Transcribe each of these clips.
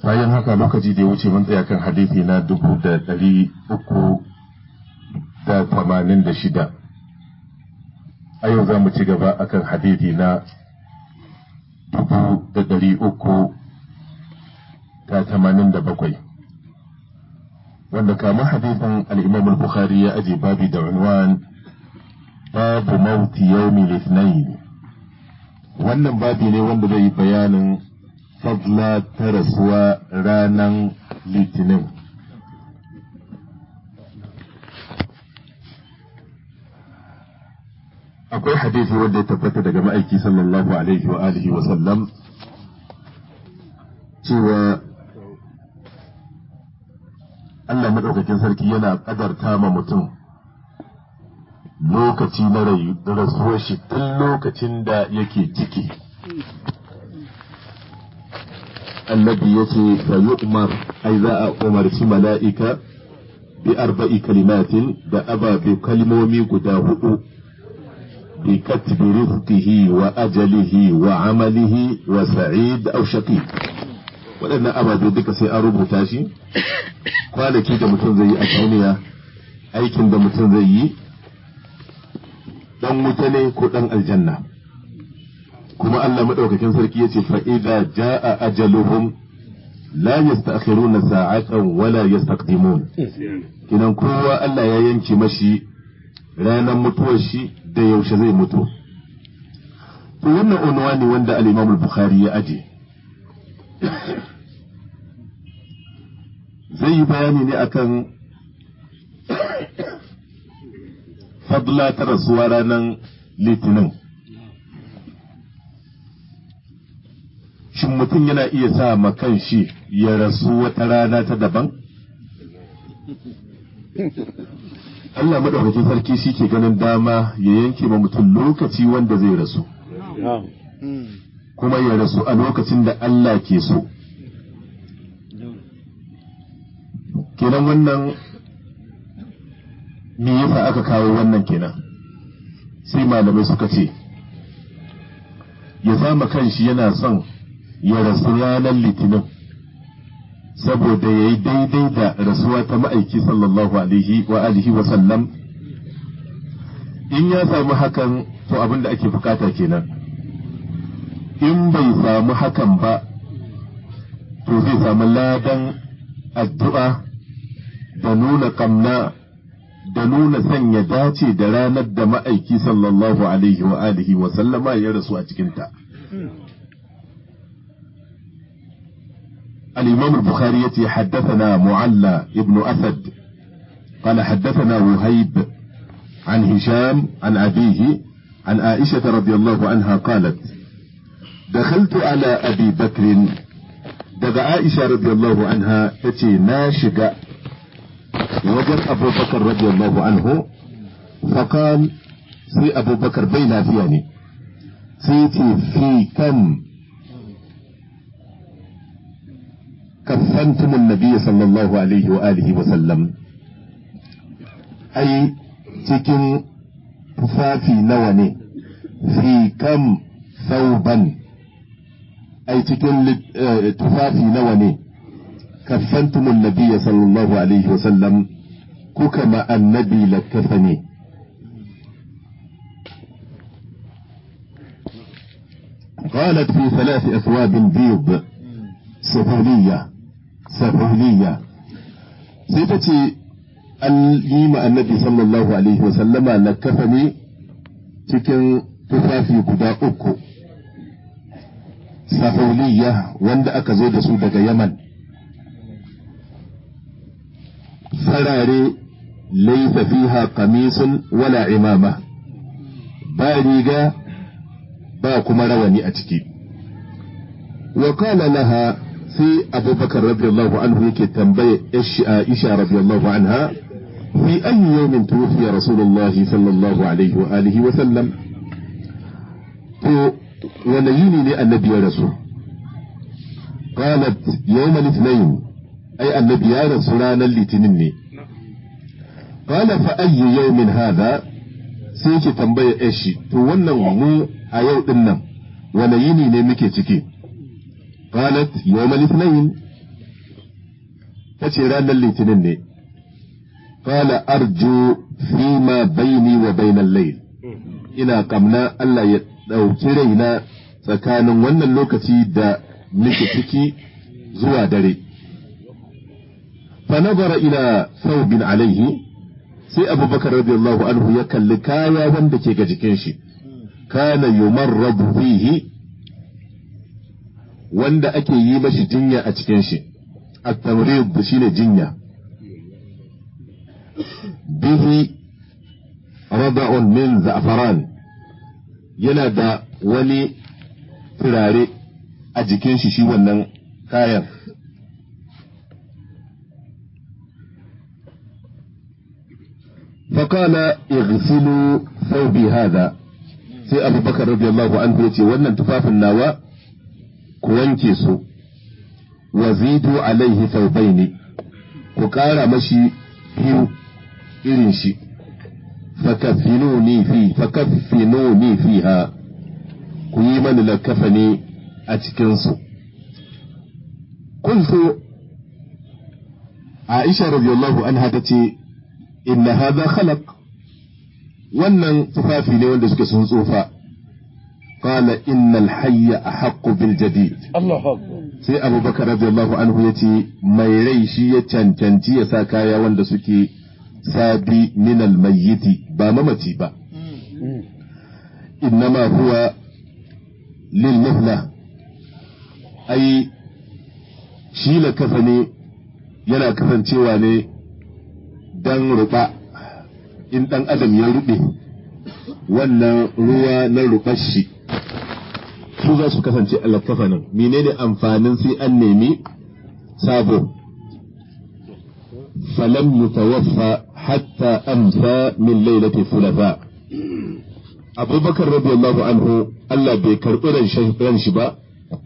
bayan haka lokaci da ya wuce mun tsaya kan hadithi na dubu da ɗari uku da tamanin da shida a yau za mu ci gaba akan hadithi na dubu da ɗari uku da tamanin da bakwai wanda kama hadithin al'imam al-bukhari ya aje babi da unwan babu mauti yawmi litnain wannan babi ne wanda zai yi bayanin fadla ta rasuwa ranar litinin akwai hadisi wanda ya tabbata daga ma'aiki sallallahu alaihi wa alihi wa sallam cewa Allah maɗaukakin sarki yana ƙadarta ma mutum lokaci na rasuwar shi tun lokacin da yake ciki annabi ya ce fa umar ai za a umarci mala'ika bi arba'i kalimatin da ababe kalmomi guda hudu bi katbi rizqihi wa ajalihi wa amalihi wa sa'id aw shaqi waɗannan ababe duka sai an rubuta shi kwanaki da mutum zai yi a duniya aikin da mutum zai yi dan wuta ne ko dan aljanna kuma Allah madaukakin sarki yace fa idza jaa ajaluhum la yasta'khiruna sa'atan wala yastaqdimun kinan kowa Allah ya yanke mashi ranar mutuwar shi da yaushe zai mutu to wannan unwani wanda al-Imam al-Bukhari ya aje zai yi bayani ne akan fadla ta rasuwa ranar litinin shin mutum yana iya sa makan shi ya rasu wata rana ta daban Allah maɗaukakin sarki shi ke ganin dama ya yanke ma mutum lokaci wanda zai rasu kuma ya rasu a lokacin da Allah ke so kenan wannan me yasa aka kawo wannan kenan sai malamai suka ce ya zama kanshi yana son ya rasu ranar litinin saboda ya yi daidai da rasuwa ta ma'aiki sallallahu alaihi wa alihi wa sallam in ya samu hakan to abin da ake bukata kenan in bai samu hakan ba to zai samu ladan addu'a da nuna kamna da nuna sanya dace da ranar da ma'aiki sallallahu alaihi wa alihi wa sallama ya rasu a cikinta. الإمام البخاري يتي حدثنا معلى ابن أسد قال حدثنا وهيب عن هشام عن أبيه عن عائشة رضي الله عنها قالت دخلت على أبي بكر دغ عائشة رضي الله عنها يتي ناشق وجد أبو بكر رضي الله عنه فقال سي أبو بكر بين فياني سيتي في كم كفنتم النبي صلى الله عليه وآله وسلم أي cikin tufafi nawa ne fi kam sauban ai cikin tufafi nawa ne kaffantumun nabiyya sallallahu alaihi wasallam kuka ma annabi lakkafa ne قالت في ثلاث أثواب بيض سفولية سفولية سيتتي الإيم النبي صلى الله عليه وسلم لكفني cikin tufafi guda uku safauliya wanda aka zo da su daga yaman farare laisa fiha qamisun wala imama ba riga ba kuma rawani a ciki wa qala laha sai abubakar radiyallahu anhu yake tambaye yashi aisha radiyallahu anha في أي يوم توفي رسول الله صلى الله عليه وآله وسلم ونيني للنبي يا رسول قالت يوم الاثنين أي النبي يا رسولان اللي تنني قال فأي يوم هذا سيكي تنبيه إيشي تونا مو أيو إنم ونيني نمكي تكي قالت يوم الاثنين ta ce ranar litinin ne qala arju fima baini wa bainal layl ina kamna Allah ya ɗauki raina tsakanin wannan lokaci da nake ciki zuwa dare fa nazara ila thawbin alaihi sai abubakar radiyallahu anhu ya kalli kaya wanda ke ga jikin shi kana yumarradu fihi wanda ake yi mashi jinya a cikin shi at-tamrid shine jinya bihi rada'un min za'faran yana da wani turare a jikin shi shi wannan kayan فقال اغسلوا ثوبي هذا sai abubakar radiyallahu anhu ya ce wannan tufafin nawa ku wanke su wa zidu alaihi thawbaini ku ƙara mashi biyu irin shi fakaffinuni fi fakaffinuni fiha ku yi mani lakafani a cikin su qultu Aisha radiyallahu anha tace inna hadha khalaq wannan tufafi ne wanda suke sun tsufa qala innal hayya ahaqqu bil jadid Allahu akbar sai abubakar radiyallahu anhu yace mai rai shi ya cancanci ya sa kaya wanda suke sabi min al mayyiti ba mamaci ba innama huwa lil muhla ai shi la kafa ne yana kasancewa ne dan ruba in ɗan adam ya ruɓe wannan ruwa na ruɓar shi su za su kasance alkafanin menene amfanin sai an nemi sabo falam yutawaffa hatta amsa min lailati thulatha abubakar radiyallahu anhu Allah bai karɓi ran shi ba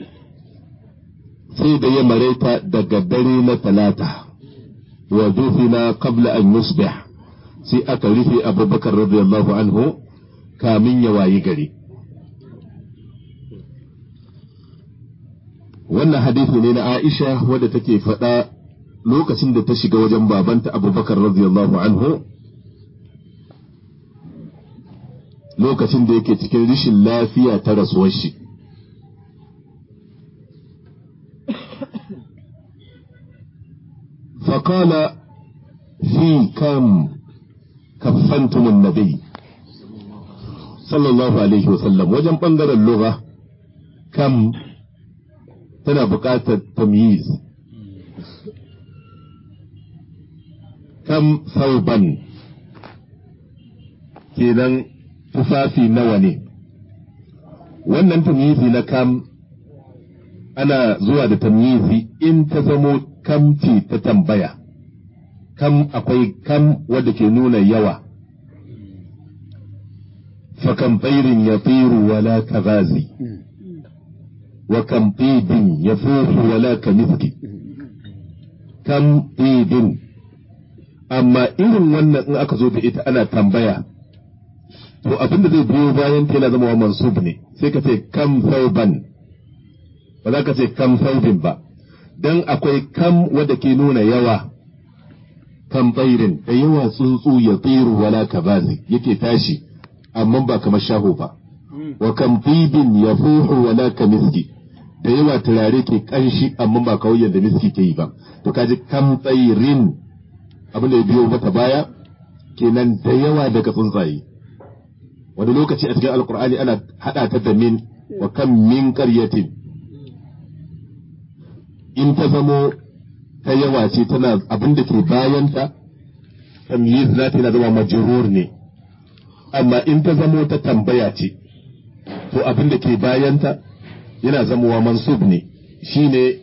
sai da ya mareta daga dare na talata wa dufina qabla an yusbih sai aka rufe abubakar radiyallahu anhu kamin ya wayi gari wannan hadisi ne na Aisha wadda take faɗa lokacin da ta shiga wajen babanta abubakar radiyallahu anhu lokacin da yake cikin rishin lafiya ta rasuwar shi فقال في كم كفنتم النبي صلى الله عليه وسلم وجن بنظر اللغة كم تنا بقاة تمييز كم ثوبا kenan tufafi nawa ne wannan tamyizi na kam ana zuwa da tamyizi in ta zamo kamci ta tambaya kam akwai kam wadda ke nuna yawa fakan tsairin ya tsiru wala kazazi wa kam ɗibin ya fufu wala ka miski kam ɗibin amma irin wannan in aka zo da ita ana tambaya to abin da zai biyo bayan ta yana zama wa mansub ne sai ka ce kam sauban ba za ka ce kam saubin ba dan akwai kam wadda ke nuna yawa kan tsairin da yawa tsuntsu ya tsiru wala kabazi yake tashi amma ba kamar shaho ba wa kam tibin ya fuhu wala ka miski da yawa turare ke kanshi amma ba kawai yadda miski ke yi ba to kaji kam tsairin abin da ya biyo mata baya kenan da yawa daga tsuntsaye wani lokaci a cikin alkur'ani ana hada ta da min wa kam min qaryatin in ta zamo ta yawa ce tana abin da ke bayanta tamyiz za ta zama majrur ne amma in ta zamo ta tambaya ce to abin da ke bayanta yana zamowa mansub ne shine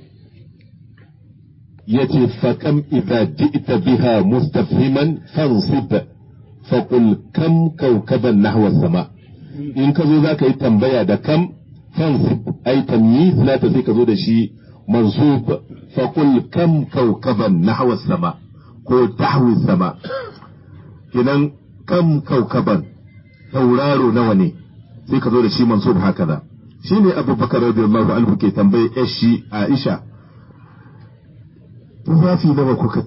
yace fa kam idza ji'ta biha mustafhiman fansib fa qul kam kawkaban nahwa sama in ka zo za ka yi tambaya da kam fansib ai tamyiz za ta sai ka zo da shi منصوب فقل كم كوكبا نحو السماء ko tahwi sama kinan kam kaukaban tauraro nawa ne sai ka zo da shi mansub haka da shi ne abubakar radiyallahu anhu ke tambaye shi aisha tufafi nawa kuka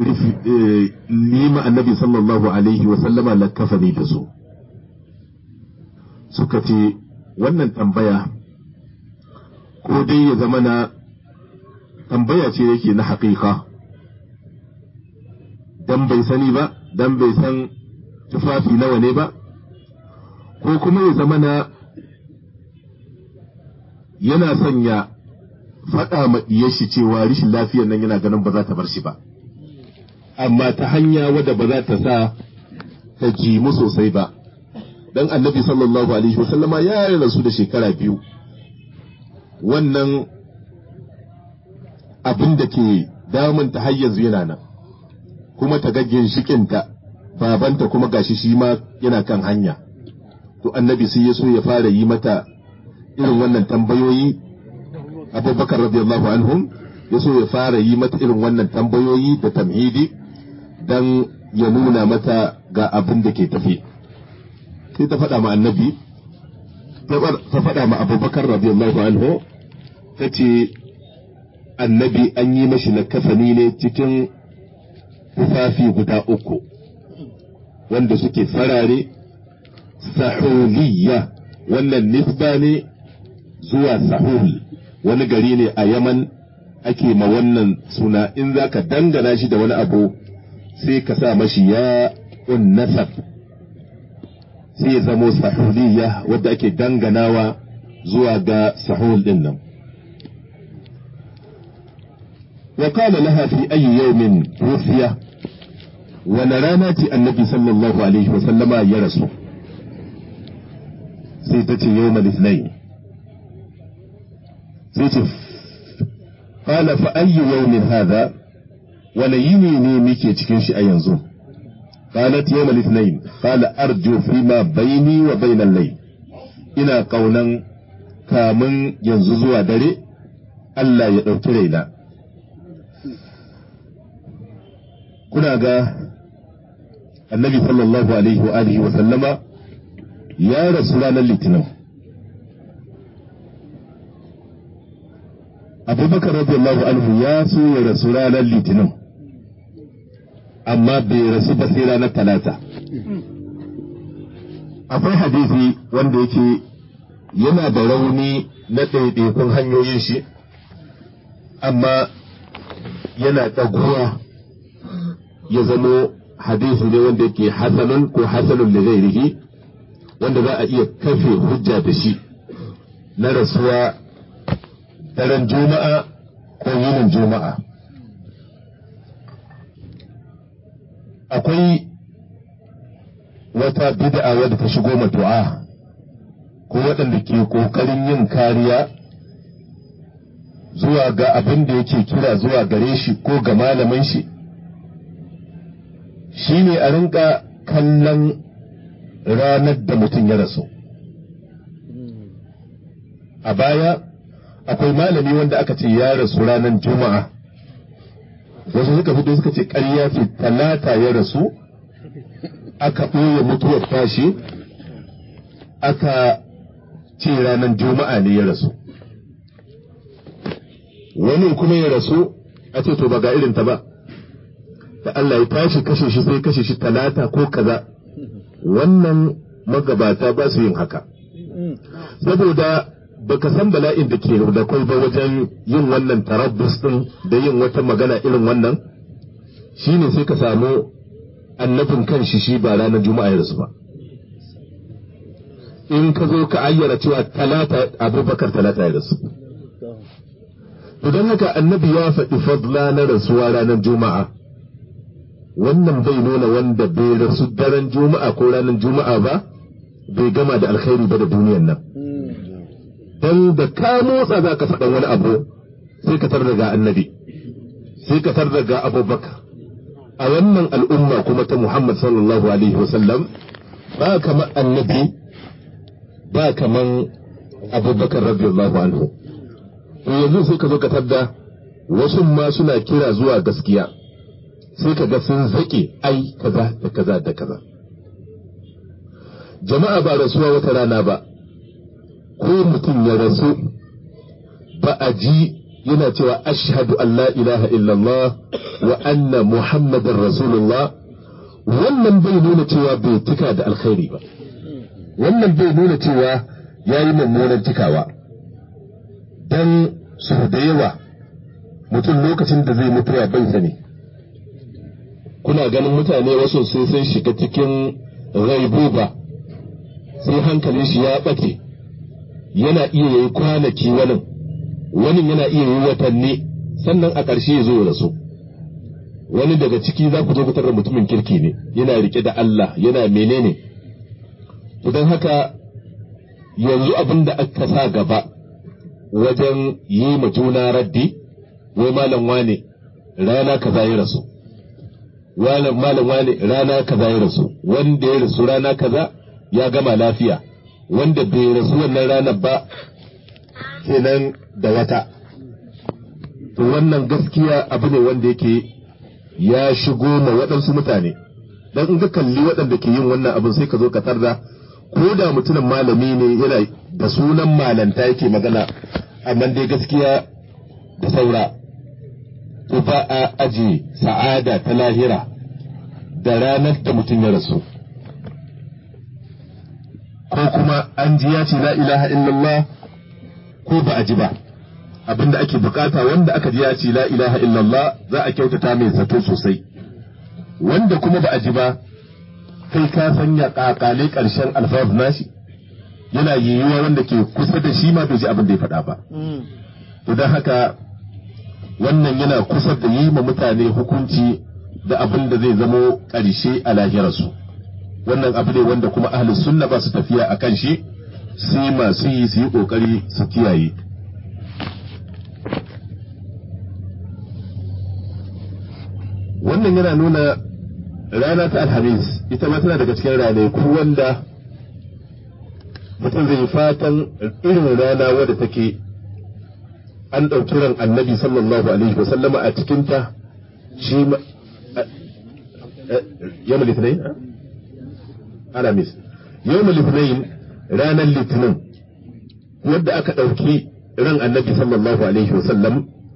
nima annabi sallallahu alaihi wa sallama lakafani da su suka ce wannan tambaya ko dai ya zama na tambaya ce yake na haƙiƙa dan bai sani ba dan bai san tufafi nawa ne ba ko kuma ya zama na yana sanya faɗa ma shi cewa rishin lafiyar nan yana ganin ba za ta bar shi ba amma ta hanya wadda ba za ta sa ta jimu sosai ba dan annabi sallallahu alaihi wasallama ya rasu da shekara biyu wannan abin da ke damun ta har yanzu yana nan kuma ta ga ginshikinta babanta kuma gashi shi ma yana kan hanya to annabi sai ya so ya fara yi mata irin wannan tambayoyi abubakar radiyallahu anhum ya so ya fara yi mata irin wannan tambayoyi da tamhidi dan ya nuna mata ga abin da ke tafi sai ta faɗa ma annabi ta faɗa ma abubakar radiyallahu anhu ta ce annabi an yi mashi na kafani ne cikin tufafi guda uku wanda suke farare sahuliyya wannan nisba ne zuwa sahul wani gari ne a yaman ake ma wannan suna in za ka dangana shi da wani abu sai ka sa mashi ya nasab sai ya zamo sahuliyya wadda ake danganawa zuwa ga sahul din nan وقال لها في أي يوم توفي ونرانات النبي صلى الله عليه وسلم يرسو سيتتي يوم الاثنين سيتف قال فأي يوم هذا وليني نيميكي تكنش أينزو قالت يوم الاثنين قال أرجو فيما بيني وبين الليل إنا قولا كامن ينززوا دري ألا يدوكي ليلا kuna ga annabi sallallahu alaihi wa alihi wa sallama ya rasu ranar litinin abubakar radiyallahu anhu ya so ya rasu ranar litinin amma bai rasu ba sai ranar talata akwai hadisi wanda yake yana da rauni na ɗaiɗaikun hanyoyin shi amma yana ɗaguwa ya zamo hadisi ne wanda yake hasanun ko hasanun da ghairihi wanda za a iya kafe hujja da shi na rasuwa daren juma'a ko yinin juma'a akwai wata bid'a wadda ta shigo matu'a ko waɗanda ke ƙoƙarin yin kariya zuwa ga abin da yake kira zuwa gare shi ko ga malaman shi shi ne a rinka kallon ranar da mutum ya rasu a baya akwai malami wanda aka ce ya rasu ranar juma'a wasu suka fito suka ce ƙarya ce talata ya rasu aka ɓoye mutuwar tashi aka ce ranar juma'a ne ya rasu wani kuma ya rasu a ce to ba ga irin ta ba da Allah ya tashi kashe shi sai kashe shi talata ko kaza wannan magabata ba su yin haka saboda baka san bala'in da ke da kai ba wajen yin wannan tarabbus din da yin wata magana irin wannan shine sai ka samu annabin kan shi shi ba ranar juma'a ya rasu ba in ka zo ka ayyana cewa talata abubakar talata ya rasu don haka annabi ya faɗi fadla na rasuwa ranar juma'a wannan bai nuna wanda bai rasu daren juma'a ko ranar juma'a ba bai gama da alkhairi ba da duniyan nan dan da ka motsa za ka faɗa wani abu sai ka tar daga annabi sai ka tar daga abubakar a wannan al'umma kuma ta muhammad sallallahu alaihi wasallam ba kamar annabi ba kaman abubakar radiyallahu anhu to yanzu sai ka zo ka tadda wasu ma suna kira zuwa gaskiya sai ka ga sun zaƙe ai kaza da kaza da kaza jama'a ba rasuwa wata rana ba ko mutum ya rasu ba a ji yana cewa ashhadu an la ilaha illallah wa anna muhammadar rasulullah wannan bai nuna cewa bai tuka da alkhairi ba wannan bai nuna cewa ya yi mummunan cikawa don su da yawa mutum lokacin da zai mutuwa bai sani kuna ganin mutane wasu sai sai shiga cikin raibuba sai hankalin shi ya ɓace yana iya yi kwanaki wani wani yana iya yi watanni sannan a ƙarshe ya zo ya rasu wani daga ciki za ku zo fitar da mutumin kirki ne yana rike da Allah yana menene don haka yanzu abin da aka sa gaba wajen yi ma juna raddi wai malam wane rana kaza ya rasu malam wane rana kaza ya rasu wanda ya rasu rana kaza ya gama lafiya wanda bai rasu wannan ranar ba kenan da wata to wannan gaskiya abu ne wanda yake ya shigo ma waɗansu mutane dan in ka kalli waɗanda ke yin wannan abin sai ka zo ka tarda ko da mutumin malami ne yana da sunan malanta yake magana amma dai gaskiya da saura to ba a aji sa'ada ta lahira da ranar da mutum ya rasu ko kuma an ji ya ce la ilaha illallah ko ba a ji ba abinda ake bukata wanda aka ji ya ce la ilaha illallah za a kyautata mai zato sosai wanda kuma ba a ji ba kai ka sanya kakale karshen alfawar nashi yana yiwuwa wanda ke kusa da shi ma bai ji abin da ya faɗa ba to don haka wannan yana kusa da yi ma mutane hukunci da abin da zai zamo ƙarshe a lahirarsu wannan abu ne wanda kuma ahlus sunna ba su tafiya a kan shi sai masu yi su yi ƙoƙari su kiyaye wannan yana nuna rana ta alhamis ita ma tana daga cikin ranaku wanda mutum zai fatan irin rana wadda take an ɗauki ran annabi sallallahu alaihi wa sallama a cikinta shi ma yawon litinin alamis yawon litinin ranar litinin wadda aka ɗauki ran annabi sallallahu alaihi wa sallam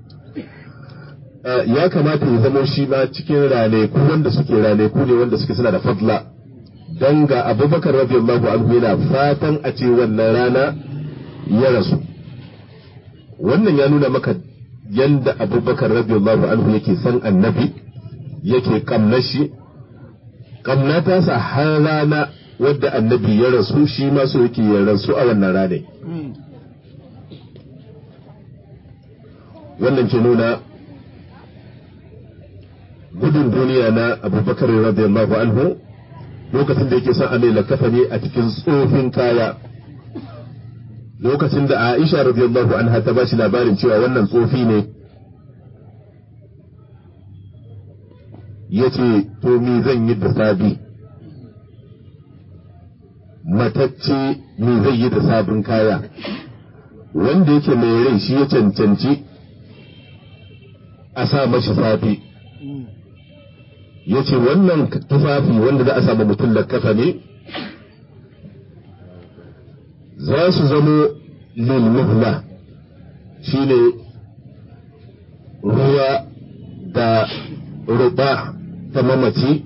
ya kamata ya zamo shi ma cikin ranaku wanda suke ranaku ne wanda suke suna da fadla don ga abubakar radiyallahu anhu yana fatan a ce wannan rana ya rasu wannan ya nuna maka yanda abubakar radiyallahu anhu yake san annabi yake kamna shi kamna ta sa har rana wadda annabi ya rasu shi ma so yake ya rasu a wannan rane wannan ke nuna gudun duniya na abubakar radiyallahu anhu lokacin da yake son a mai lakafa ne a cikin tsofin kaya lokacin da Aisha radiyallahu anha ta bashi labarin cewa wannan tsofi ne ya ce to me zan yi da sabi matacce me zai yi da sabin kaya wanda yake mai rai shi ya cancanci a sa mashi safi ya ce wannan tufafi wanda za a samu mutum lakafa ne za su zamo lilmuhla shi ne ruwa da ruba ta mamaci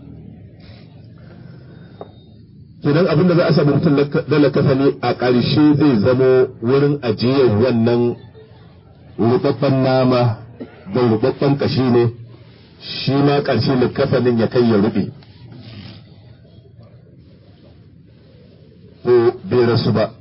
kenan abin da za a samu mutum da lakafa ne a ƙarshe zai zamo wurin ajiyar wannan rubabban nama da rubabban ƙashi ne shi ma ƙarshe likafanin ya kai ya rube ko bai rasu ba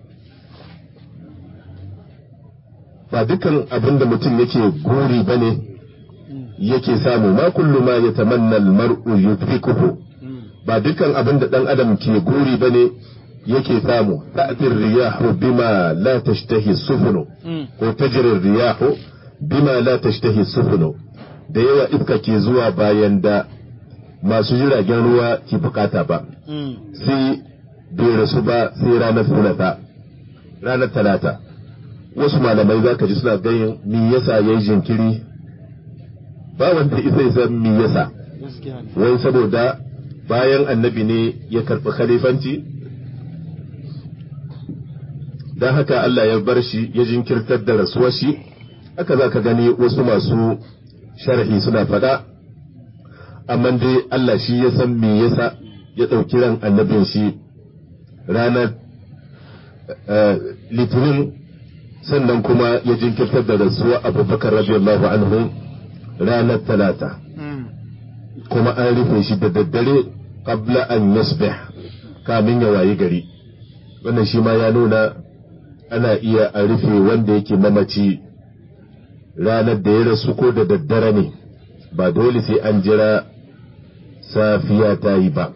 ba dukan abin da mutum yake guri ba ne yake samu ma kullu ma ya tamanna almar'u yudrikuhu ba dukan abin da dan adam ke guri ba ne yake samu ta'tir riyahu bima la tashtahi sufunu ko tajri riyahu bima la tashtahi sufunu da yawa iska ke zuwa bayan da masu jiragen ruwa ke bukata ba sai bai rasu ba sai ranar talata ranar talata wasu malamai za ka ji suna ganin mi yasa ya yi jinkiri ba wanda isa ya san mi yasa wai saboda bayan annabi ne ya karɓi khalifanci don haka Allah ya bar shi ya jinkirtar da rasuwar shi haka za ka gani wasu masu sharhi suna faɗa amma dai Allah shi ya san me yasa ya ɗauki ran annabin shi ranar litinin sannan kuma ya jinkirtar da rasuwa abubakar radiyallahu anhu ranar talata kuma an rufe shi da daddare qabla an yasbih kamin ya wayi gari wannan shi ma ya nuna ana iya a rufe wanda yake mamaci ranar da ya rasu ko da daddare ne ba dole sai an jira safiya ta yi ba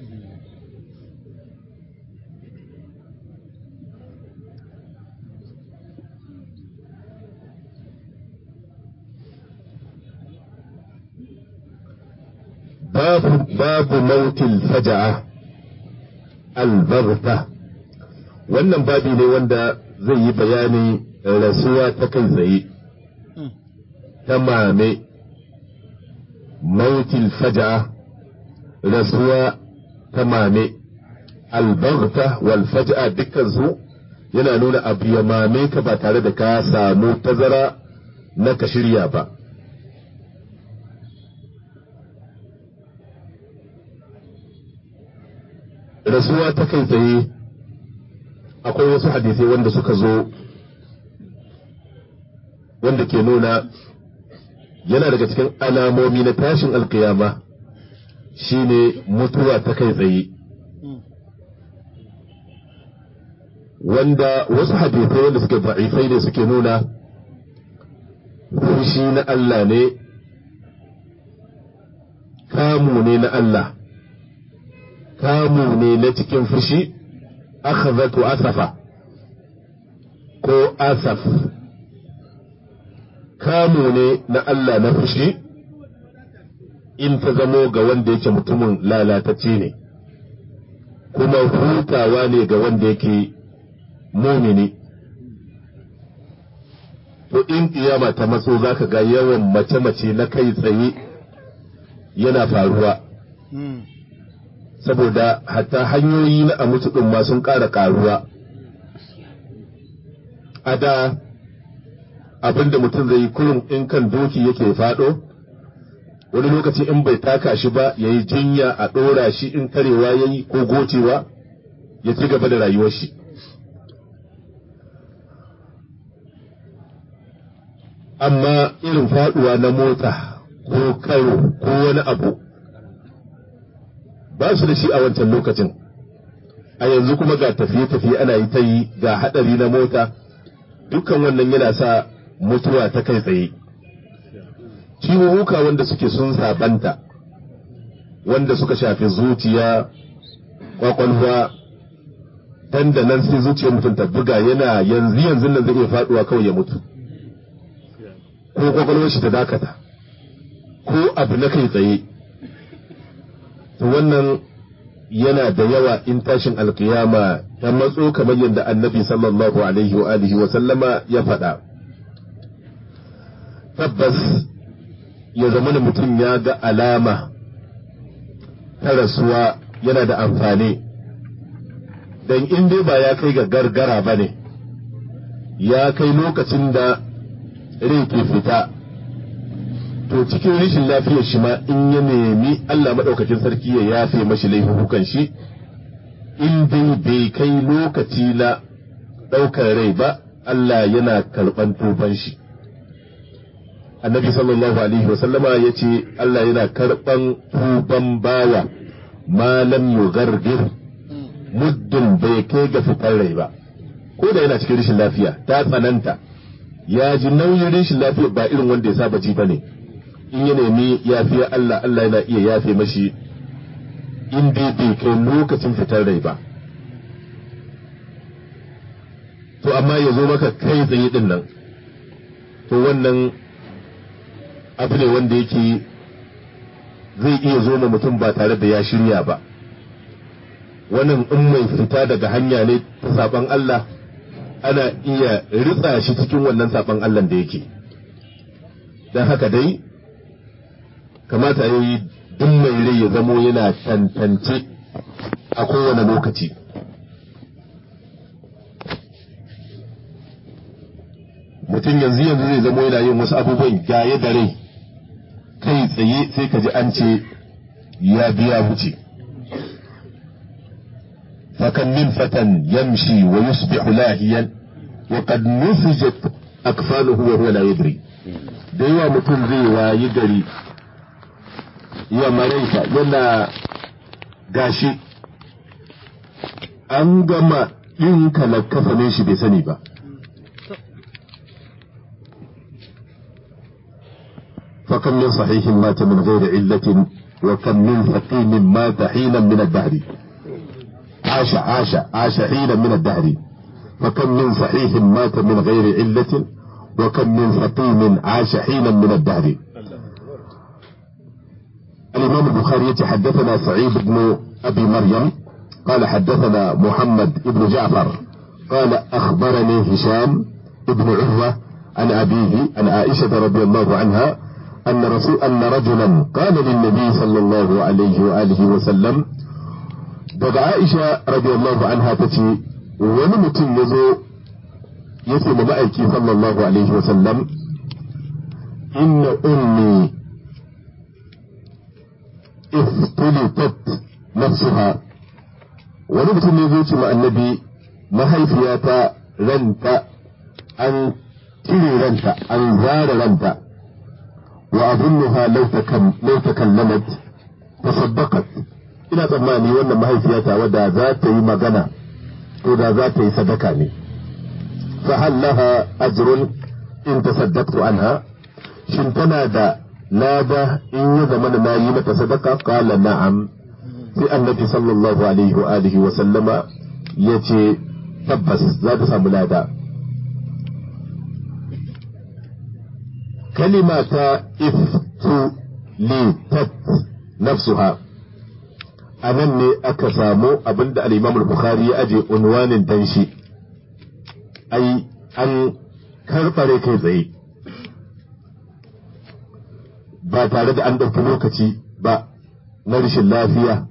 babu babu mautil faja'a albarta wannan babi ne wanda zai yi bayani rasuwa ta kai tsaye ta mame mautil faja'a rasuwa ta mame albarta wal faja'a dukkansu yana nuna abu ya mame ka ba tare da ka samu tazara na ka shirya ba rasuwa ta kai tsaye akwai wasu hadisai wanda suka zo wanda ke nuna yana daga cikin alamomi na tashin alkiyama shine mutuwa ta kai tsaye wanda wasu hadisai wanda suke da'ifai ne suke nuna fushi na Allah ne kamu ne na Allah kamu ne na cikin fushi akhazatu asafa ko asaf kamu ne na Allah na fushi in ta zamo ga wanda yake mutumin lalatacce ne kuma hutawa ne ga wanda yake mumini to in kiyama ta matso zaka ga yawan mace-mace na kai tsaye yana faruwa saboda hatta hanyoyi na a mutu ɗin ma sun ƙara ƙaruwa a da abinda mutum zai yi kurum in kan doki yake faɗo wani lokaci in bai taka shi ba ya yi jinya a ɗora shi in karewa ya yi ko gocewa ya ci gaba da rayuwar shi amma irin faɗuwa na mota ko karo ko wani abu ba su da shi a wancan lokacin a yanzu kuma ga tafiye-tafiye ana yi ta yi ga haɗari na mota dukkan wannan yana sa mutuwa ta kai tsaye ciwuwuka wanda suke sun sabanta wanda suka shafi zuciya kwakwalwa dan da nan sai zuciyar mutum ta buga yana yanzu yanzu nan zai iya faduwa kawai ya mutu ko kwakwalwar shi ta dakata ko abu na kai tsaye to wannan yana da yawa in tashin alkiyama ta matso kamar yadda annabi sallallahu alaihi wa alihi wa sallama ya faɗa tabbas ya zama da mutum ya ga alama ta rasuwa yana da amfani don in dai ba ya kai ga gargara ba ne ya kai lokacin da rai ke fita to cikin rashin lafiyar shi ma in ya nemi Allah maɗaukakin sarki ya yafe mashi laifukan shi in dai bai kai lokaci na ɗaukar rai ba Allah yana karɓan tuban shi annabi sallallahu alaihi wasallama ya ce Allah yana karɓan tuban bawa malam yugargir muddin bai kai ga fitar rai ba ko da yana cikin rashin lafiya ta tsananta ya ji nauyin rashin lafiya ba irin wanda ya saba ji bane in ya nemi yafiya Allah Allah yana iya yafe mashi in dai bai kai lokacin fitar rai ba to amma ya zo maka kai tsaye din nan to wannan abu ne wanda yake zai iya zo ma mutum ba tare da ya shirya ba wannan in mai fita daga hanya ne ta saban Allah ana iya ritsa shi cikin wannan saban Allah da yake don haka dai kamata ya yi duk mai rai ya zamo yana tantance a kowane lokaci mu mutum yanzu yanzu zai zamo yana yin wasu abubuwan gaye da rai kai tsaye sai ka ji an ce ya biya wuce fakan min fatan yamshi wa yusbihu lahiyan wa qad nufijat akfanuhu wa huwa la yadri da yawa mutum zai wayi gari ya maraita yana gashi an gama ɗinka na kafanin shi bai sani ba فكم من صحيح مات من غير علة وكم من فقيم مات حينا من الدهر عاش عاش عاش حينا من الدهر فكم من صحيح مات من غير علة وكم من فقيم عاش حينا من الدهر الإمام البخاري حدثنا سعيد بن أبي مريم قال حدثنا محمد بن جعفر قال أخبرني هشام بن عروة عن أبيه عن عائشة رضي الله عنها أن رسول أن رجلا قال للنبي صلى الله عليه وآله وسلم daga Aisha radiyallahu anha ta ce wani mutum ya zo ya ce ma ma'aiki sallallahu alaihi wa sallam inna ummi iftulitat nafsuha wani mutum ne zai ce ma annabi mahaifiyata ranta an cire ranta an zara ranta wa abunnuha law takallamat tasaddaqat ina tsammani wannan mahaifiyata wadda za ta yi magana to da za ta yi sadaka ne fa hal laha ajrun in tasaddaqtu anha shin tana da lada in ya zama na yi mata sadaka qala na'am sai annabi sallallahu alaihi wa alihi wa sallama yace tabbas za ta samu lada kalima ta iftu litat nafsuha a nan ne aka samu abinda al-imam al-bukhari ya aje unwanin dan shi ai an karɓare kai tsaye ba tare da an ɗauki lokaci ba na rashin lafiya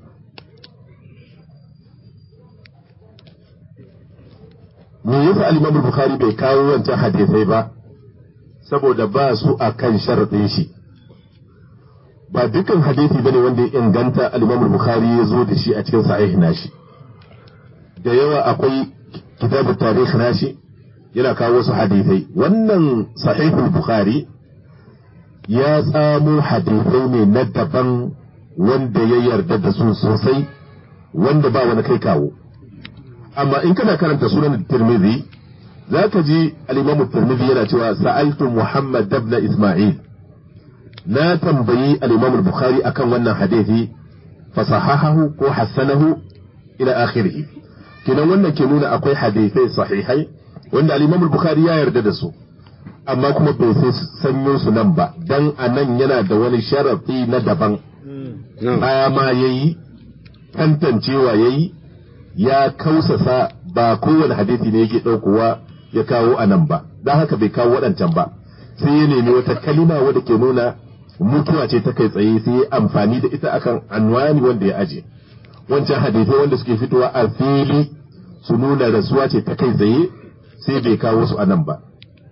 me yasa al-imam al-bukhari bai kawo wancan hadisai ba saboda ba su a kan sharaɗin shi ba dukkan hadisi bane wanda ya inganta al-Imam al-Bukhari ya zo da shi a cikin sahih nashi da yawa akwai kitabut tarikh nashi yana kawo wasu hadisai wannan sahih al-Bukhari ya tsamo hadisai ne na daban wanda ya yarda da su sosai wanda ba wani kai kawo amma in kana karanta sunan Tirmidhi zaka ji al-Imam Tirmidhi yana cewa sa'altu Muhammad ibn Isma'il na tambayi al-Imam al-Bukhari akan wannan hadisi fasahahahu ko hassanahu ila akhirih kinan wannan ke nuna akwai hadisai sahihai wanda al-Imam al-Bukhari ya yarda da su amma kuma bai sai sanyo su nan ba dan anan yana da wani sharafi na daban baya ma yayi tantancewa yayi ya kausasa ba kowane hadisi ne yake daukowa ya kawo anan ba dan haka bai kawo waɗancan ba sai ya nemi wata kalima wadda ke nuna mutuwa ce ta kai tsaye sai ya amfani da ita akan anwani wanda ya aje wancan hadisai wanda suke fitowa a fili su nuna rasuwa ce ta kai tsaye sai bai kawo su anan ba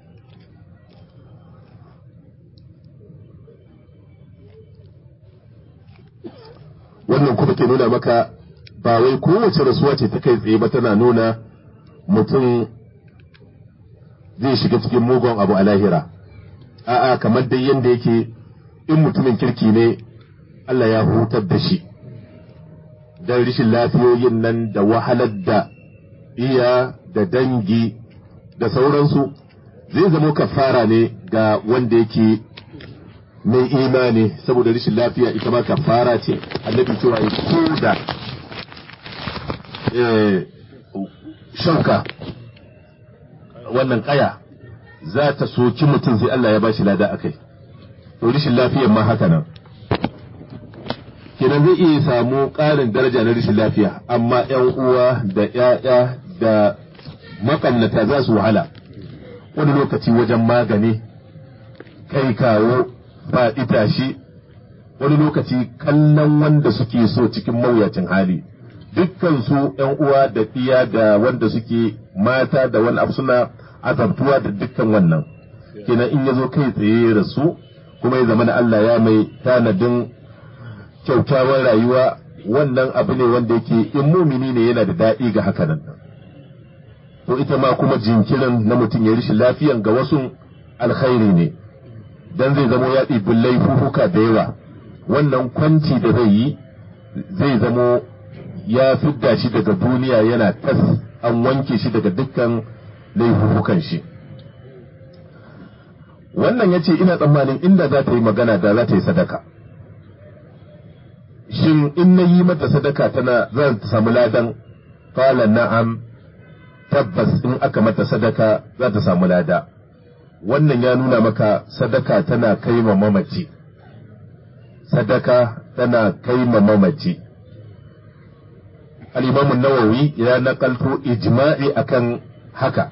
wannan kuma ke nuna maka ba wai kowace rasuwa ce ta kai tsaye ba tana nuna mutum zai shiga cikin mugun abu a lahira a'a kamar dai yadda yake in mutumin kirki ne Allah ya hutar da shi don rishin lafiyoyin nan da wahalar da iya da dangi da sauransu zai zama kafara ne ga wanda yake mai imani saboda rishin lafiya ita ma kafara ce annabi cewa ya ko da shanka wannan kaya za ta soki mutum sai Allah ya bashi lada akai to rishin lafiyar ma haka nan kenan zai iya samu ƙarin daraja na rishin lafiya amma ‘yan uwa da ‘ya'ya da makannata za su wahala wani lokaci wajen magani kai kawo ba itashi wani lokaci kallon wanda suke so cikin mawuyacin hali dukkan su ‘yan uwa da iya da wanda suke mata da wani abu suna azabtuwa da dukkan wannan kenan in ya zo kai tsaye ya rasu kuma ya zama na Allah ya mai tanadin kyaukyawar rayuwa wannan abu ne wanda yake in mumini ne yana da daɗi ga haka nan to ita ma kuma jinkirin na mutum ya rishin lafiyan ga wasu alkhairi ne dan zai zamo ya ɗibi laifuka da yawa wannan kwanci da zai yi zai zamo ya fidda shi daga duniya yana tas an wanke shi daga dukkan laifukan shi wannan ya ce ina tsammanin inda za ta yi magana da za ta yi sadaka shin in na yi mata sadaka tana za ta samu ladan fala na'am tabbas in aka mata sadaka za ta samu lada wannan ya nuna maka sadaka tana kai ma mamaci sadaka tana kai ma mamaci al-imam nawawi ya nakalto ijma'i akan haka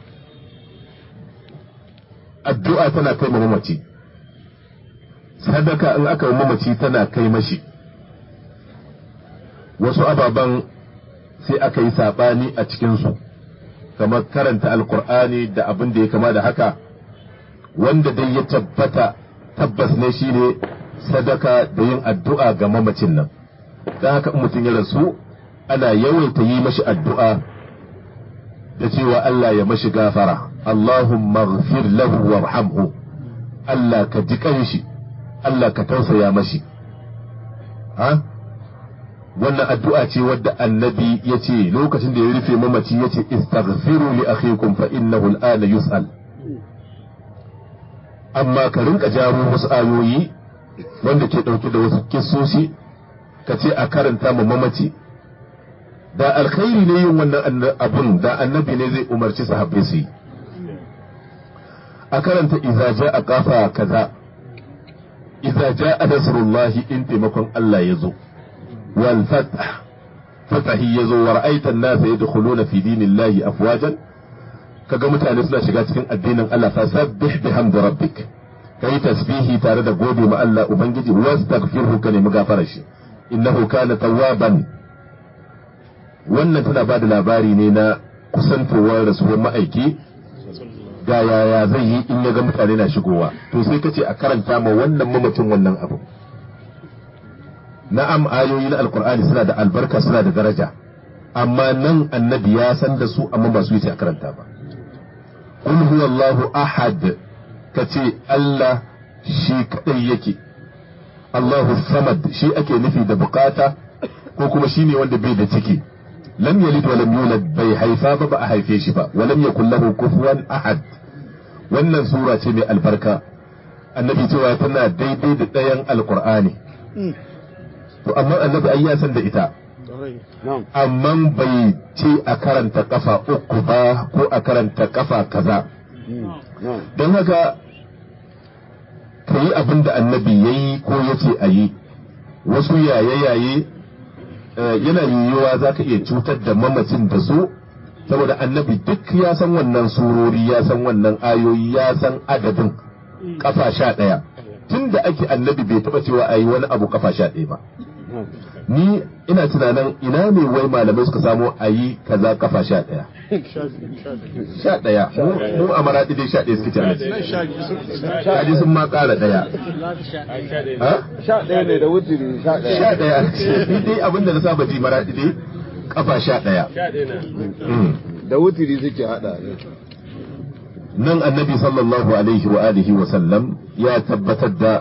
addu'a tana kai ma mamaci sadaka in aka mamaci tana kai mashi wasu ababen sai aka yi saɓani a cikinsu kamar karanta alkur'ani da abin da ya kama da haka wanda dai ya tabbata tabbas ne shine sadaka da yin addu'a ga mamacin nan don haka in mutum ya rasu ana yawaita yi mashi addu'a da cewa Allah ya mashi gafara Allahumma ghfir lahu warhamhu Allah ka ji kanshi Allah ka tausaya mashi ha wannan addu'a ce wadda annabi ya ce lokacin da ya rufe mamaci ya ce istaghfiru li akhikum fa innahu al'ana yus'al amma ka rinka jaro wasu ayoyi wanda ke ɗauke da wasu kissoshi ka ce a karanta ma mamaci da alkhairi ne yin wannan abun da annabi ne zai umarci sahabbai su yi a karanta iza ja a kafa kaza iza ja a nasrullahi in taimakon Allah ya zo wal fatah fatahi ya zo wa ra'aitan nasa yadkhuluna fi dinillahi afwajan kaga mutane suna shiga cikin addinin Allah fa sabbih bihamdi rabbik kai tasbihi tare da gode ma Allah ubangiji wastaghfirhu ka nemi gafarar shi innahu kana tawwaban wannan tana ba da labari ne na kusantowar rasuwar ma'aiki ga yaya zai yi in ya ga mutane na shigowa to sai kace a karanta ma wannan mamacin wannan abu na'am ayoyi na alkur'ani suna da albarka suna da daraja amma nan annabi ya san da su amma ba su yi a karanta ba qul huwallahu ahad kace Allah shi kadai yake Allahu samad shi ake nufi da bukata ko kuma shine wanda bai da ciki lam yalid wa lam yulad bai haifa ba ba a haife shi ba wa lam yakul lahu kufuwan ahad wannan sura ce mai albarka annabi cewa tana daidai da ɗayan alqur'ani to amma annabi ai ya san da ita amma bai ce a karanta kafa uku ba ko a karanta kafa kaza don haka ka yi abin da annabi ya yi ko ya ce a yi wasu yaye-yaye yana yiwuwa za ka iya cutar da mamacin da su saboda annabi duk ya san wannan surori ya san wannan ayoyi ya san adadin kafa sha ɗaya tun da ake annabi bai taɓa cewa a yi wani abu kafa sha ɗaya ba ni ina tunanin ina ne wai malamai suka samu a yi kaza kafa sha ɗaya sha ɗaya mu a maraɗi dai sha ɗaya suke tare shaji sun ma ƙara ɗaya sha ɗaya ne da wuturi sha ɗaya sha ɗaya ni dai abinda na saba ji maraɗi dai kafa sha ɗaya da wuturi suke haɗa nan annabi sallallahu alaihi wa alihi wa sallam ya tabbatar da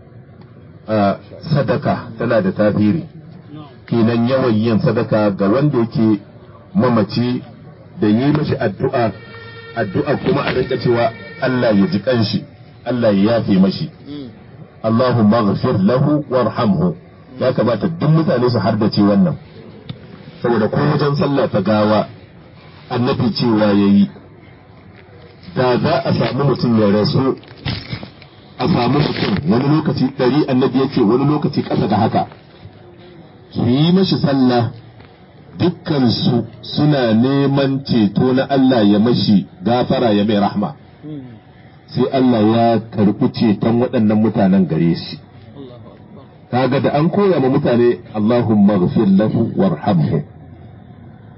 sadaka tana da tasiri kenan yawan yin sadaka ga wanda yake mamaci da yi mashi addu'a addu'a kuma a rinka cewa Allah ya ji kanshi Allah ya yafe mashi Allahumma ghfir lahu warhamhu ya kamata duk mutane su hardace wannan saboda ko wajen sallah ta gawa annabi cewa yayi da za a samu mutum ya rasu a samu mutum wani lokaci ɗari annabi yake wani lokaci ƙasa da haka su yi mashi sallah dukkansu suna neman ceto na Allah ya mashi gafara ya mai rahma sai Allah ya karɓi ceton waɗannan mutanen gare shi kaga da an koya ma mutane Allahumma ghfir lahu warhamhu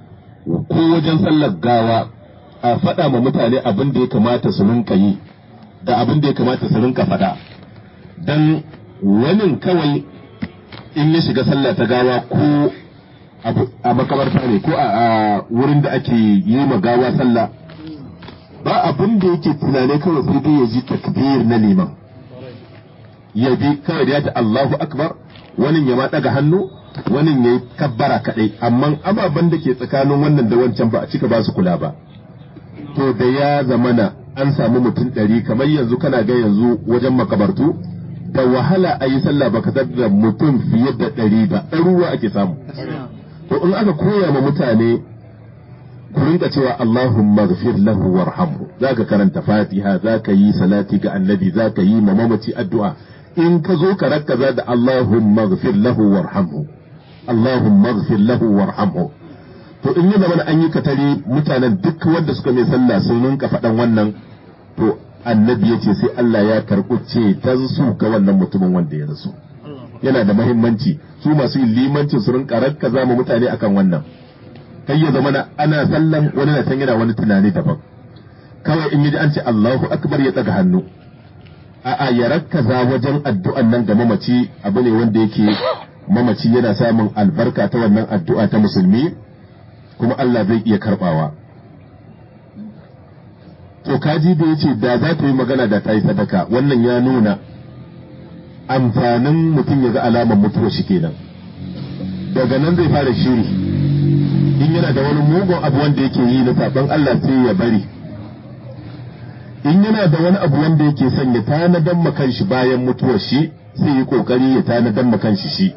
ko wajen sallar gawa a faɗa ma mutane abin da ya kamata su rinka yi da abin da ya kamata su rinka faɗa dan wani kawai in ya shiga sallah ta gawa ko a makabarta ne ko a wurin da ake yi ma gawa sallah ba abin da yake tunane kawai sai dai ya ji takbir na liman ya bi kawai da ya ta Allahu akbar wani ya ma daga hannu wani ya yi kabbara kadai amma ababen da ke tsakanin wannan da wancan ba a cika ba su kula ba to da ya zamana an samu mutum ɗari kamar yanzu kana ga yanzu wajen makabartu da wahala a yi sallah baka da mutum fiye da ɗari ba ɗaruwa ake samu to in aka koya ma mutane ku rinka cewa Allahumma ghfir lahu warhamhu zaka karanta Fatiha zaka yi salati ga Annabi zaka yi ma mamaci addu'a in ka zo ka rakkaza da Allahumma ghfir lahu warhamhu Allahumma ghfir lahu warhamhu to in yana mana an yi katare mutanen duk wanda suka mai sallah sun rinka faɗan wannan to annabi ya ce sai Allah ya karɓi ce su ga wannan mutumin wanda ya rasu yana da mahimmanci su masu yin limancin su rinka rakkaza ma mutane akan wannan kai ya zama ana sallan wani na yana wani tunani daban kawai in yi an ce Allahu akbar ya tsaga hannu a'a ya rakkaza wajen addu'an nan ga mamaci abu ne wanda yake mamaci yana samun albarka ta wannan addu'a ta musulmi kuma Allah zai iya karbawa to kaji da yace da za ta yi magana da ta yi sadaka wannan ya nuna amfanin mutum ya ga alamar mutuwa shi kenan daga nan zai fara shiri in yana da wani mugun abu wanda yake yi na saban Allah sai ya bari in yana da wani abu wanda yake son ya tanadan makan shi bayan mutuwar shi sai yi kokari ya tanadan makan shi shi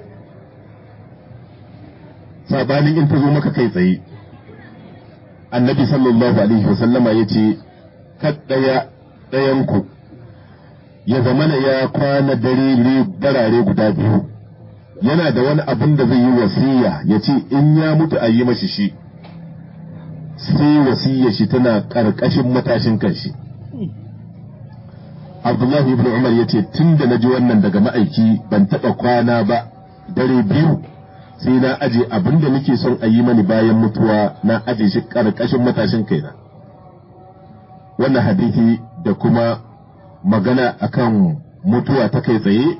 sabanin in ta zo maka kai tsaye annabi sallallahu alaihi wasallama ya ce ɗaya ɗayanku ya zamana ya kwana dare darare guda biyu yana da wani abin da zai yi wasiya ya ce in ya mutu a yi mashi shi sai wasiya shi tana ƙarƙashin matashin kanshi abdullahi ibn umar ya ce tun da na ji wannan daga ma'aiki ban taɓa kwana ba dare biyu sai na aje abin da nake son a yi mani bayan mutuwa na aje shi ƙarƙashin matashin kaina wannan hadisi da kuma magana akan mutuwa ta kai tsaye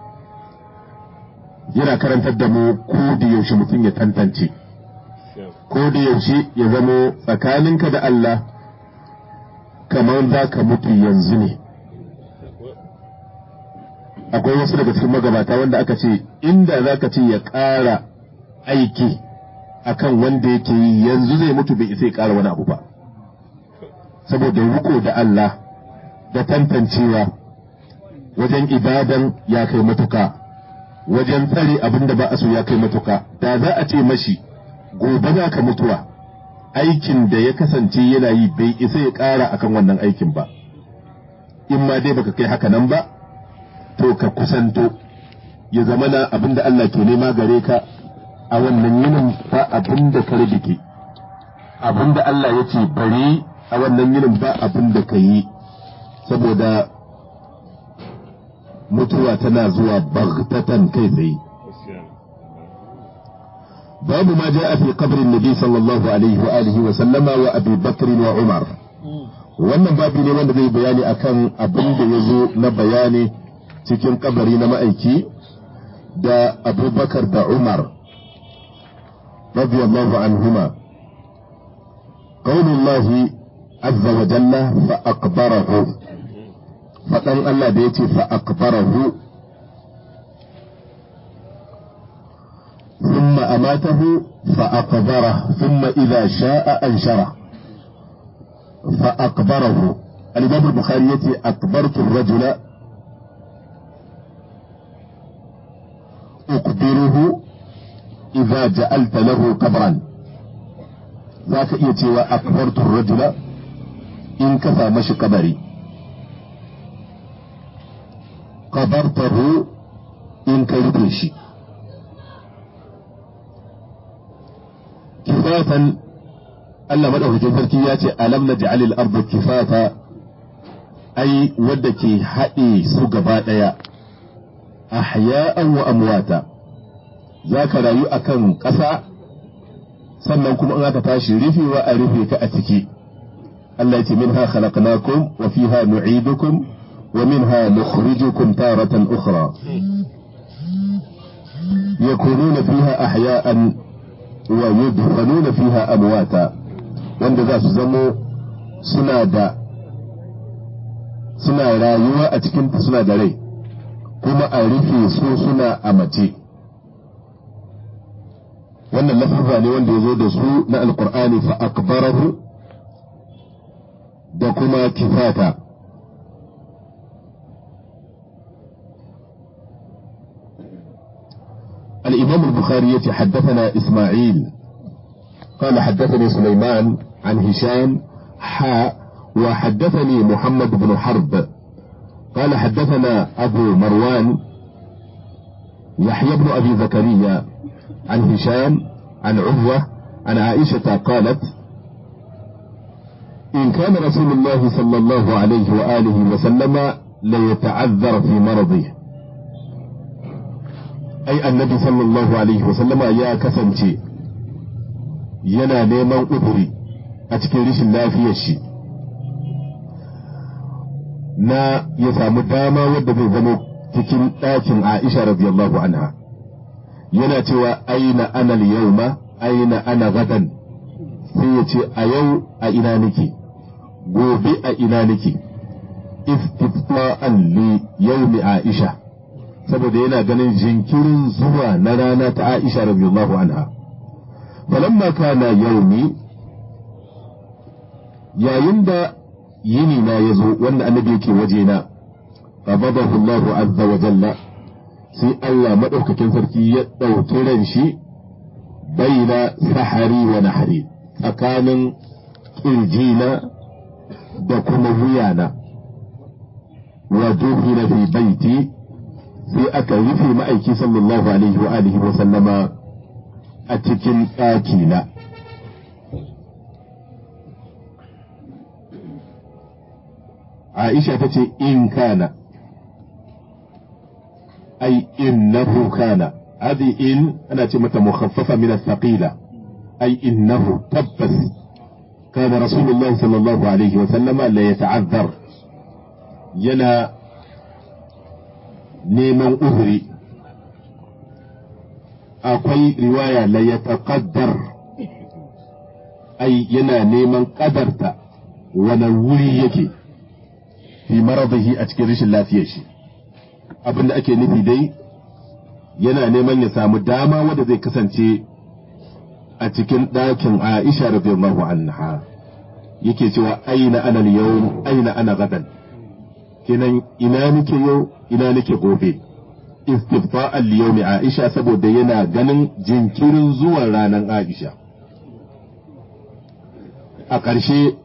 yana karantar da mu ko da yaushe mutum ya tantance ko da yaushe ya zamo tsakaninka da Allah kamar za ka mutu yanzu ne akwai wasu daga cikin magabata wanda aka ce inda za ka ce ya ƙara aiki akan wanda yake yi yanzu zai mutu bai isa ya ƙara wani abu ba saboda riko da Allah da tantancewa wajen ibadan ya kai matuka wajen tsare abin da ba a so ya kai matuka da za a ce mashi gobe za ka mutuwa aikin da ya kasance yana yi bai isa ya ƙara akan wannan aikin ba in ma dai baka kai haka nan ba to ka kusanto ya zama na abin da Allah ke nema gare ka a wannan yinin ba abin da ka rage abin da Allah ya ce bari a wannan yinin ba abin da ka yi saboda mutuwa tana zuwa bagtatan kai tsaye babu ma ja fi qabrin nabi sallallahu alaihi wa alihi wa sallama wa abi bakr wa umar wannan babu ne wanda zai bayani akan abin da ya zo na bayani cikin kabari na ma'aiki da abubakar da umar radiyallahu anhuma قول الله عز وجل فأقبره فقال الله بيتي فأقبره ثم أماته فأقبره ثم إذا شاء أنشره فأقبره الإمام البخاري يتي أقبرت الرجل أقبره إذا جعلت له قبرا ذاك يتي وأقبرت الرجل in ka sa mashi kabari qabartahu in ka rufe shi kifatan Allah madaukakin sarki ya ce alam naj'alil arda kifata ai wadda ke haɗe su gaba ɗaya ahya'an wa amwata za ka rayu akan ƙasa sannan kuma in aka tashi rufewa a rufe ka a ciki Allah ce minha khalaqnakum wa fiha nu'idukum ومنها نخرجكم تارة أخرى يكونون فيها أحياء ويدفنون فيها أمواتا wanda za su zamo suna da suna rayuwa a cikin suna da rai kuma a rufe su suna a mace wannan lafafa ne wanda ya zo da su na alkur'ani fa akbarahu da kuma kifata الإمام البخاري حدثنا إسماعيل قال حدثني سليمان عن هشام حاء وحدثني محمد بن حرب قال حدثنا أبو مروان يحيى بن أبي زكريا عن هشام عن عروة عن عائشة قالت إن كان رسول الله صلى الله عليه وآله وسلم ليتعذر في مرضه أي النبي صلى الله عليه وسلم يا كسنتي yana neman uzuri a cikin rashin lafiyar shi na ya samu dama wadda zai zama cikin ɗakin Aisha radiyallahu anha yana cewa aina ana yauma aina ana gadan sai ya ce a yau a ina nake gobe a ina nake istifa'an li yaumi Aisha saboda yana ganin jinkirin zuwa na rana ta Aisha radiyallahu anha falamma kana yaumi yayin da yini na ya zo wanda annabi yake waje na qabadahu Allahu azza wa jalla sai Allah madaukakin sarki ya ɗauki ran shi baina sahari wa nahari tsakanin kirjina da kuma wuyana wa duhina fi baiti sai aka rufe ma'aiki sallallahu alaihi wa alihi wa sallama a cikin ɗakina. Aisha ta ce in kana, ai innahu kana, hadi in ana ce mata mukhaffafa min thaqila ai innahu tabbas kana Rasulullah sallallahu alaihi wa sallama la yata'azzar yana neman uzuri akwai riwaya la ya taƙaddar ai yana neman ƙadarta wani wuri yake fi maradahi a cikin rashin lafiyar shi abinda ake nufi dai yana neman ya samu dama wanda zai kasance a cikin ɗakin Aisha radiyallahu anha yake cewa aina ana yau aina ana gadan kenan ina nake yau ina nake gobe istifa'an liyawmi Aisha saboda yana ganin jinkirin zuwan ranar Aisha. A ƙarshe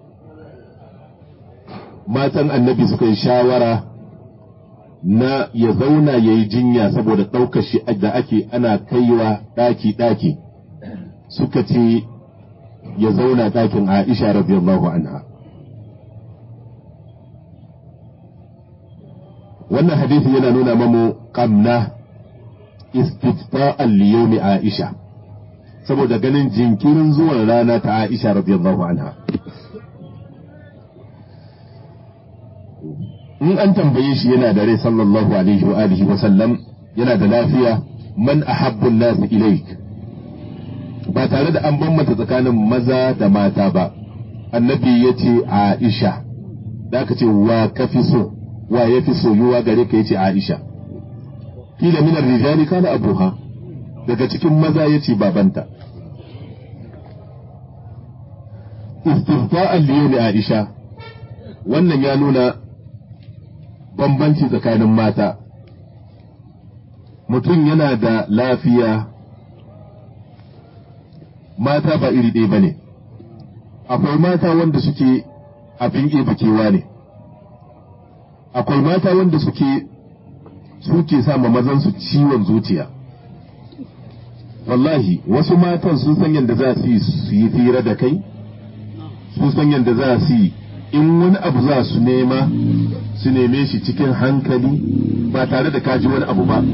matan annabi suka yi shawara na ya zauna ya yi jinya saboda ɗaukar shi da ake ana kaiwa ɗaki-ɗaki suka ce ya zauna ɗakin Aisha radiyallahu anha. wannan hadisi yana nuna mamu kamna istifa'an liyomi Aisha saboda ganin jinkirin zuwan rana ta Aisha radiyallahu anha in an tambaye shi yana da rai sallallahu alaihi wa alihi wa sallam yana da lafiya man ahabbun nasu ilaik ba tare da an bambanta tsakanin maza da mata ba annabi ya ce Aisha da aka ce wa kafi so wa ya fi soyuwa gare ka yace Aisha kila minar rijali kana abuha daga cikin maza yace babanta istifa'an liyali Aisha wannan ya nuna bambanci tsakanin mata mutum yana da lafiya mata ba iri ɗaya ba ne akwai mata wanda suke abin kewa ne akwai mata wanda suke suke sa ma mazansu ciwon zuciya wallahi wasu matan sun san yadda za su yi su yi fira da kai sun san yadda za su yi in wani abu za su nema su neme shi cikin hankali ba tare da kaji wani abu ba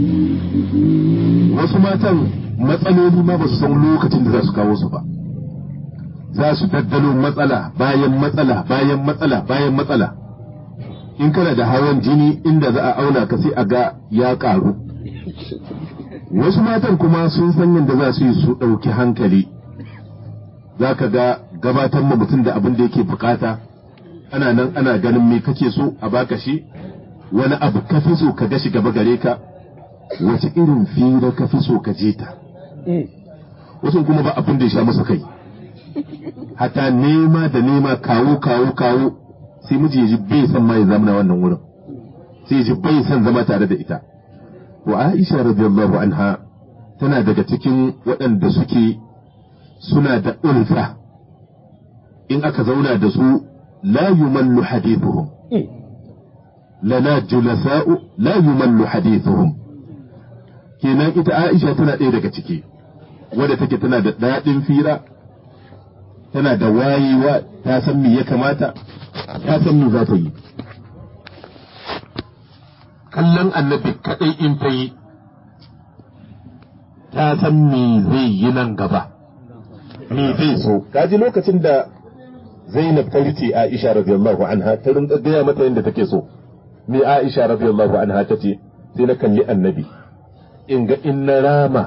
wasu matan matsaloli ma ba su san lokacin da za su kawo su ba za su daddalo matsala bayan matsala bayan matsala bayan matsala in kana da hawan jini inda za a auna ka sai a ga ya ƙaru wasu matan kuma sun san yadda za su yi su ɗauki hankali za ka ga gabatar ma mutum da abin da yake bukata ana nan ana ganin me kake so a baka shi wani abu ka fi so ka gashi gaba gare ka wace irin fira ka fi so ka je ta wasu kuma ba abin da ya sha masa kai hata nema da nema kawo kawo kawo sai miji ya ji bai san ma ya zama wannan wurin sai ya ji bai san zama tare da ita wa Aisha radiyallahu anha tana daga cikin waɗanda suke suna da ulfa in aka zauna da su la yumallu hadithuhum lana julasa'u la yumallu hadithuhum kenan ita Aisha tana ɗaya daga ciki wadda take tana da daɗin fira tana da wayewa ta san me ya kamata ta san me za ta yi kallon annabi kaɗai in ta yi ta san me zai yi nan gaba me zai so kaji lokacin da Zainab ta rice Aisha radiyallahu anha ta rinka gaya mata yadda take so me Aisha radiyallahu anha ta ce sai na kalli annabi in ga in na rama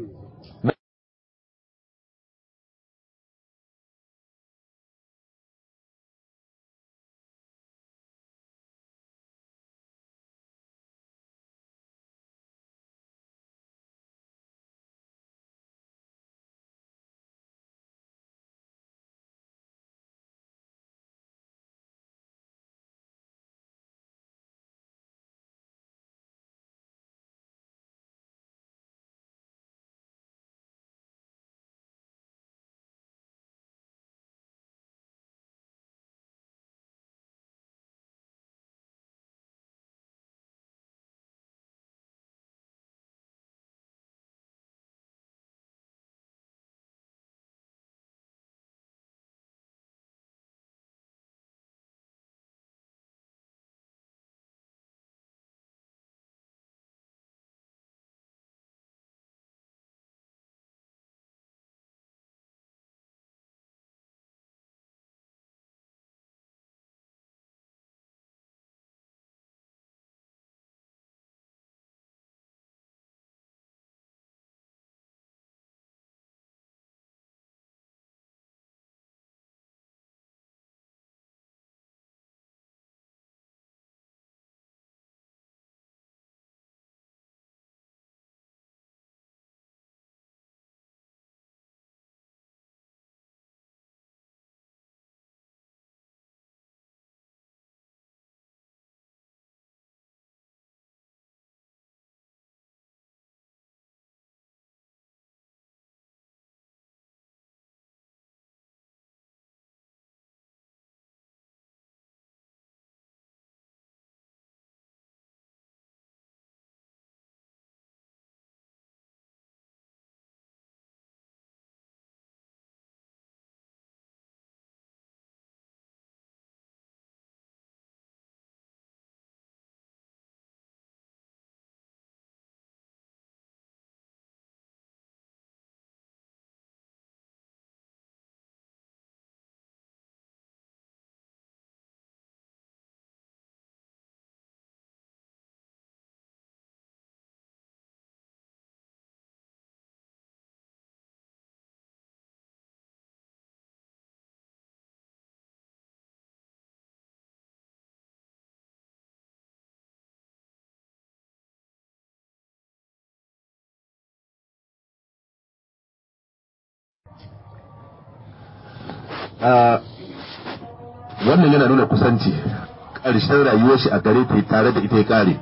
wannan yana nuna kusanci ƙarshen rayuwar shi a gare ta tare da ita ya ƙare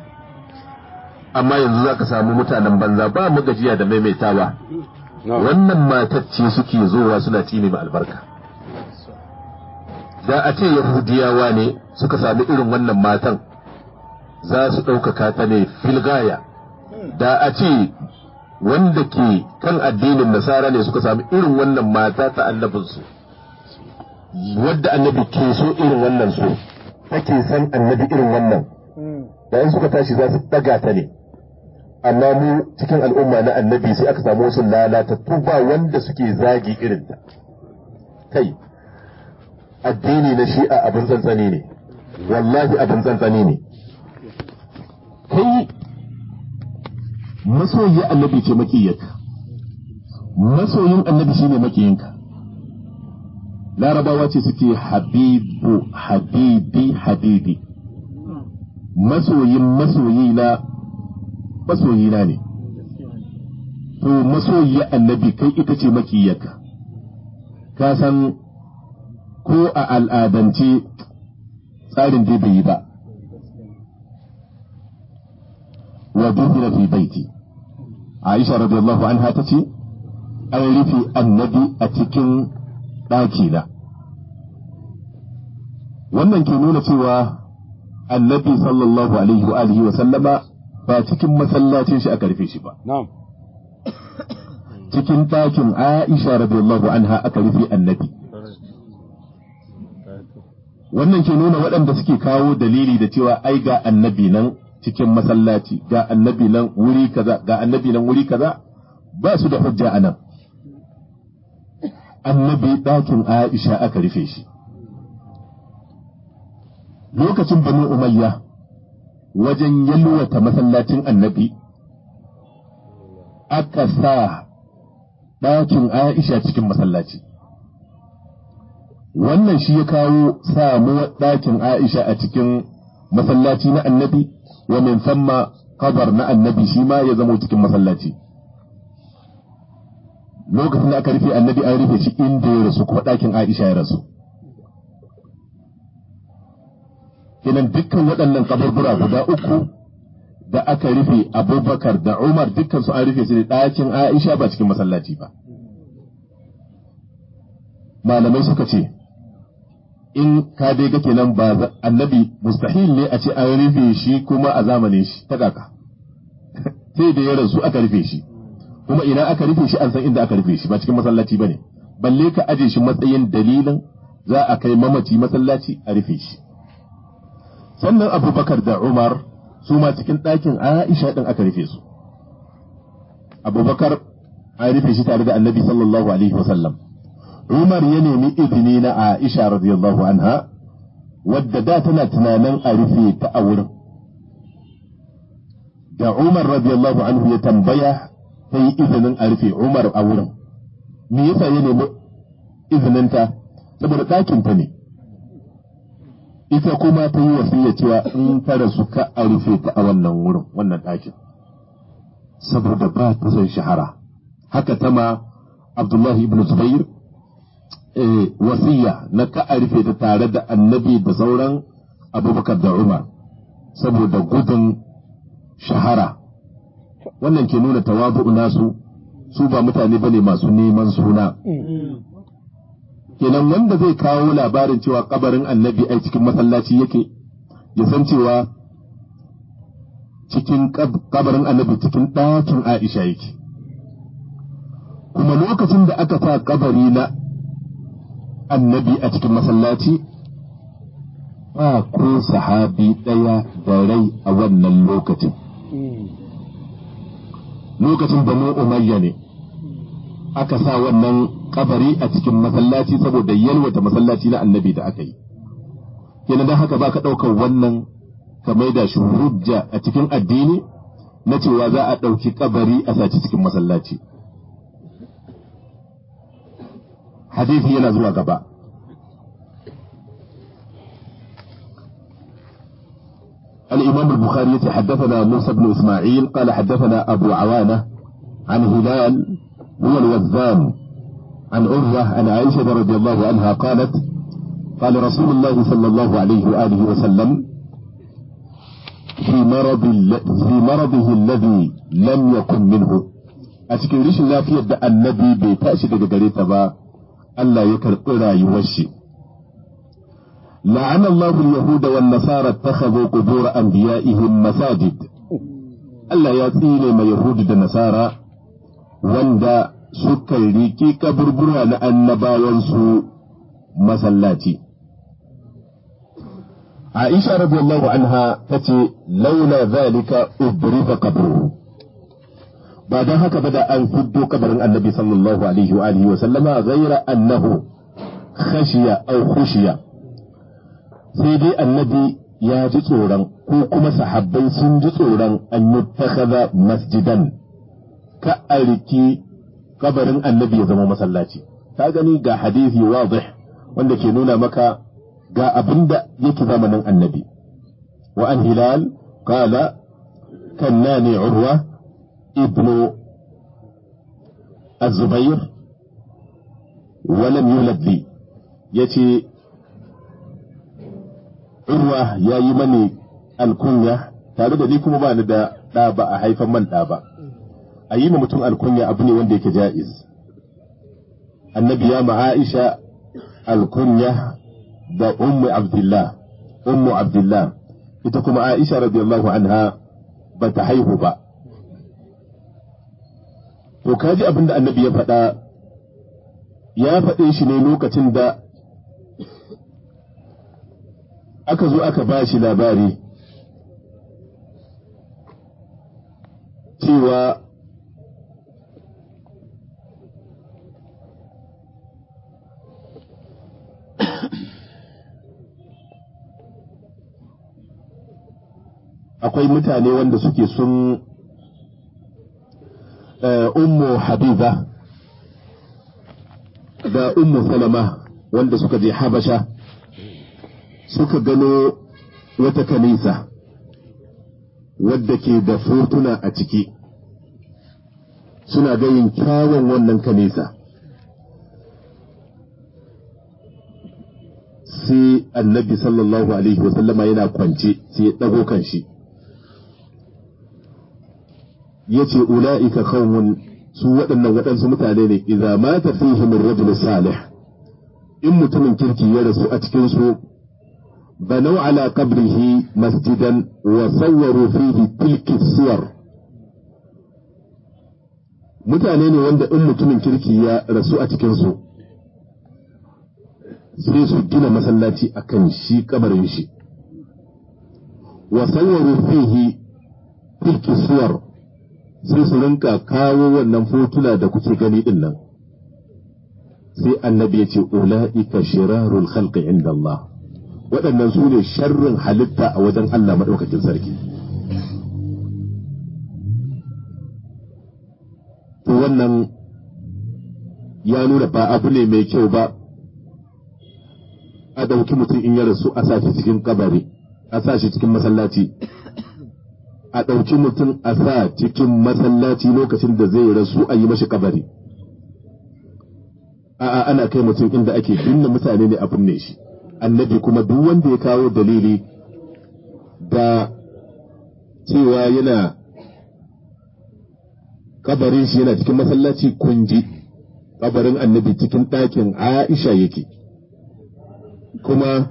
amma yanzu za ka samu mutanen banza ba mu gajiya da maimaitawa wannan matacce suke zowa suna tsine ma albarka da a ce yahudiyawa ne suka sami irin wannan matan za su ɗaukaka ta ne filgaya da a ce wanda ke kan addinin nasara ne suka sami irin wannan mata ta annabinsu wadda annabi ke so irin wannan so take san annabi irin wannan da in suka tashi za su daga ta ne amma mu cikin al'umma na annabi sai aka samu wasu lalatattu ba wanda suke zagi irin ta kai addini na shi'a abin tsantsani ne wallahi abin tsantsani ne kai masoyi annabi ce makiyarka masoyin annabi shine makiyinka larabawa ce suke habibu habibi habibi masoyin masoyi na masoyi na ne to masoyi annabi kai ita ce makiyarka ka san ko a al'adance tsarin dai bai yi ba wa dubira fi baiti Aisha radiyallahu anha ta ce an rufe annabi a cikin ɗakina wannan ke nuna cewa annabi sallallahu alaihi wa alihi wa sallama ba cikin masallacin shi aka rufe shi ba na'am cikin ɗakin Aisha radiyallahu anha aka rufe annabi wannan ke nuna waɗanda suke kawo dalili da cewa ai ga annabi nan cikin masallaci ga annabi nan wuri kaza ga annabi nan wuri kaza ba su da hujja a nan annabi ɗakin Aisha aka rufe shi lokacin banu umayya wajen yalwata masallacin annabi aka sa ɗakin Aisha cikin masallaci wannan shi ya kawo samuwar ɗakin Aisha a cikin masallaci na annabi wa min samma kabar na annabi shi ma ya zama cikin masallaci lokacin da aka rufe annabi an rufe shi inda ya rasu kuma ɗakin Aisha ya rasu kenan dukkan waɗannan kaburbura guda uku da aka rufe abubakar da umar dukkan su an rufe su da ɗakin Aisha ba cikin masallaci ba malamai suka ce in ka dai ga kenan ba annabi mustahil ne a ce an rufe shi kuma a zamanin shi ta kaka sai da ya rasu aka rufe shi kuma ina aka rufe shi an san inda aka rufe shi ba cikin masallaci bane balle ka aje shi matsayin dalilin za a kai mamaci masallaci a rufe shi sannan abubakar da umar su ma cikin ɗakin aisha ɗin aka rufe su abubakar an rufe shi tare da annabi sallallahu alaihi wasallam umar ya nemi izini na aisha radiyallahu anha wadda da tana tunanin a rufe ta a wurin da umar radiyallahu anhu ya tambaya ta yi izinin a rufe umar a wurin me yasa ya nemi izininta saboda ɗakinta ne ita kuma ta yi wasiya cewa in ta rasu ka a rufe ta a wannan wurin wannan ɗakin saboda ba ta son shahara haka ta ma abdullahi ibn zubair wasiya na ka a rufe ta tare da annabi da sauran abubakar da umar saboda gudun shahara wannan ke nuna tawabu nasu su ba mutane bane masu neman suna kenan wanda zai kawo labarin cewa kabarin annabi ai cikin masallaci yake ya san cewa cikin kabarin annabi cikin ɗakin aisha yake kuma lokacin da aka sa kabari na annabi a cikin masallaci ba ko sahabi ɗaya da rai a wannan lokacin lokacin banu umayya ne aka sa wannan kabari a cikin masallaci saboda yalwata masallaci na annabi da aka yi kenan don haka baka ɗaukar wannan ka maida shi hujja a cikin addini na cewa za a ɗauki kabari a saci cikin masallaci hadisi yana zuwa gaba الإمام البخاري حدثنا موسى بن إسماعيل قال حدثنا أبو عوانة عن هلال هو الوذان عن عروة عن عائشة رضي الله عنها قالت قال رسول الله صلى الله عليه وآله وسلم في مرض في مرضه الذي لم يكن منه أتكن ريش الله في يد النبي بيتأشي دقريتا با ألا يكرق يوشي لعن الله اليهود والنصارى اتخذوا قبور أنبيائهم مساجد ألا يطيل ما يهود النصارى wanda suka riki kaburbura na annabawansu masallaci. Aisha radiyallahu anha ta ce, laula zalika ubriza kabruhu ba don haka ba da an fiddo kabarin annabi sallallahu alaihi wa alihi wa sallama ghaira annahu khashiya aw khushiya sai dai annabi ya ji tsoron ko kuma sahabbai sun ji tsoron an yi masjidan ka a riki kabarin annabi ya zama masallaci ka gani ga hadisi wadih wanda ke nuna maka ga abin da yake zamanin annabi wa an hilal qala kannani urwa ibnu الزبير ولم يولد لي يتي urwa ya yi mani alkunya tare da ni kuma ba ni da ɗa ba a haifan man ɗa ba a yi ma mutum alkunya abu ne wanda yake ja'iz annabi ya ma aisha alkunya da ummu abdullah ummu abdullah ita kuma aisha radiyallahu anha ba ta haihu ba to kaji abin da annabi ya faɗa ya faɗe shi ne lokacin da aka zo aka ba shi labari cewa akwai mutane wanda suke sun ummu habiba da ummu salama wanda suka je habasha suka gano wata kanisa wadda ke da fotuna a ciki suna gayin kyawun wannan kanisa sai annabi sallallahu alaihi wasallama yana kwance sai ya ɗago kan shi ya ce ula'ika kawun su waɗannan waɗansu mutane ne idza mata fihim ar-rajul salih in mutumin kirki ya rasu a cikin su بنوا على قبره مسجدا وصوروا فيه تلك الصور mutane ne wanda in mutumin kirki ya rasu a cikinsu sai su gina masallaci a kan shi kabarin shi wa sawwaru fihi tilki suwar sai su rinka kawo wannan fotuna da kuke gani din nan sai annabi ya ce ula'ika shirarul khalqi inda Allah waɗannan su ne sharrin halitta a wajen Allah maɗaukakin sarki. To wannan ya nuna ba abu ne mai kyau ba a ɗauki mutum in ya rasu a sa shi cikin kabari, a sa shi cikin masallaci. A ɗauki mutum a sa cikin masallaci lokacin da zai rasu a yi mashi kabari. A'a ana kai mutum inda ake binne mutane ne a binne shi. annabi kuma duk wanda ya kawo dalili da cewa yana kabarin shi yana cikin masallaci kunji kabarin annabi cikin ɗakin aisha yake kuma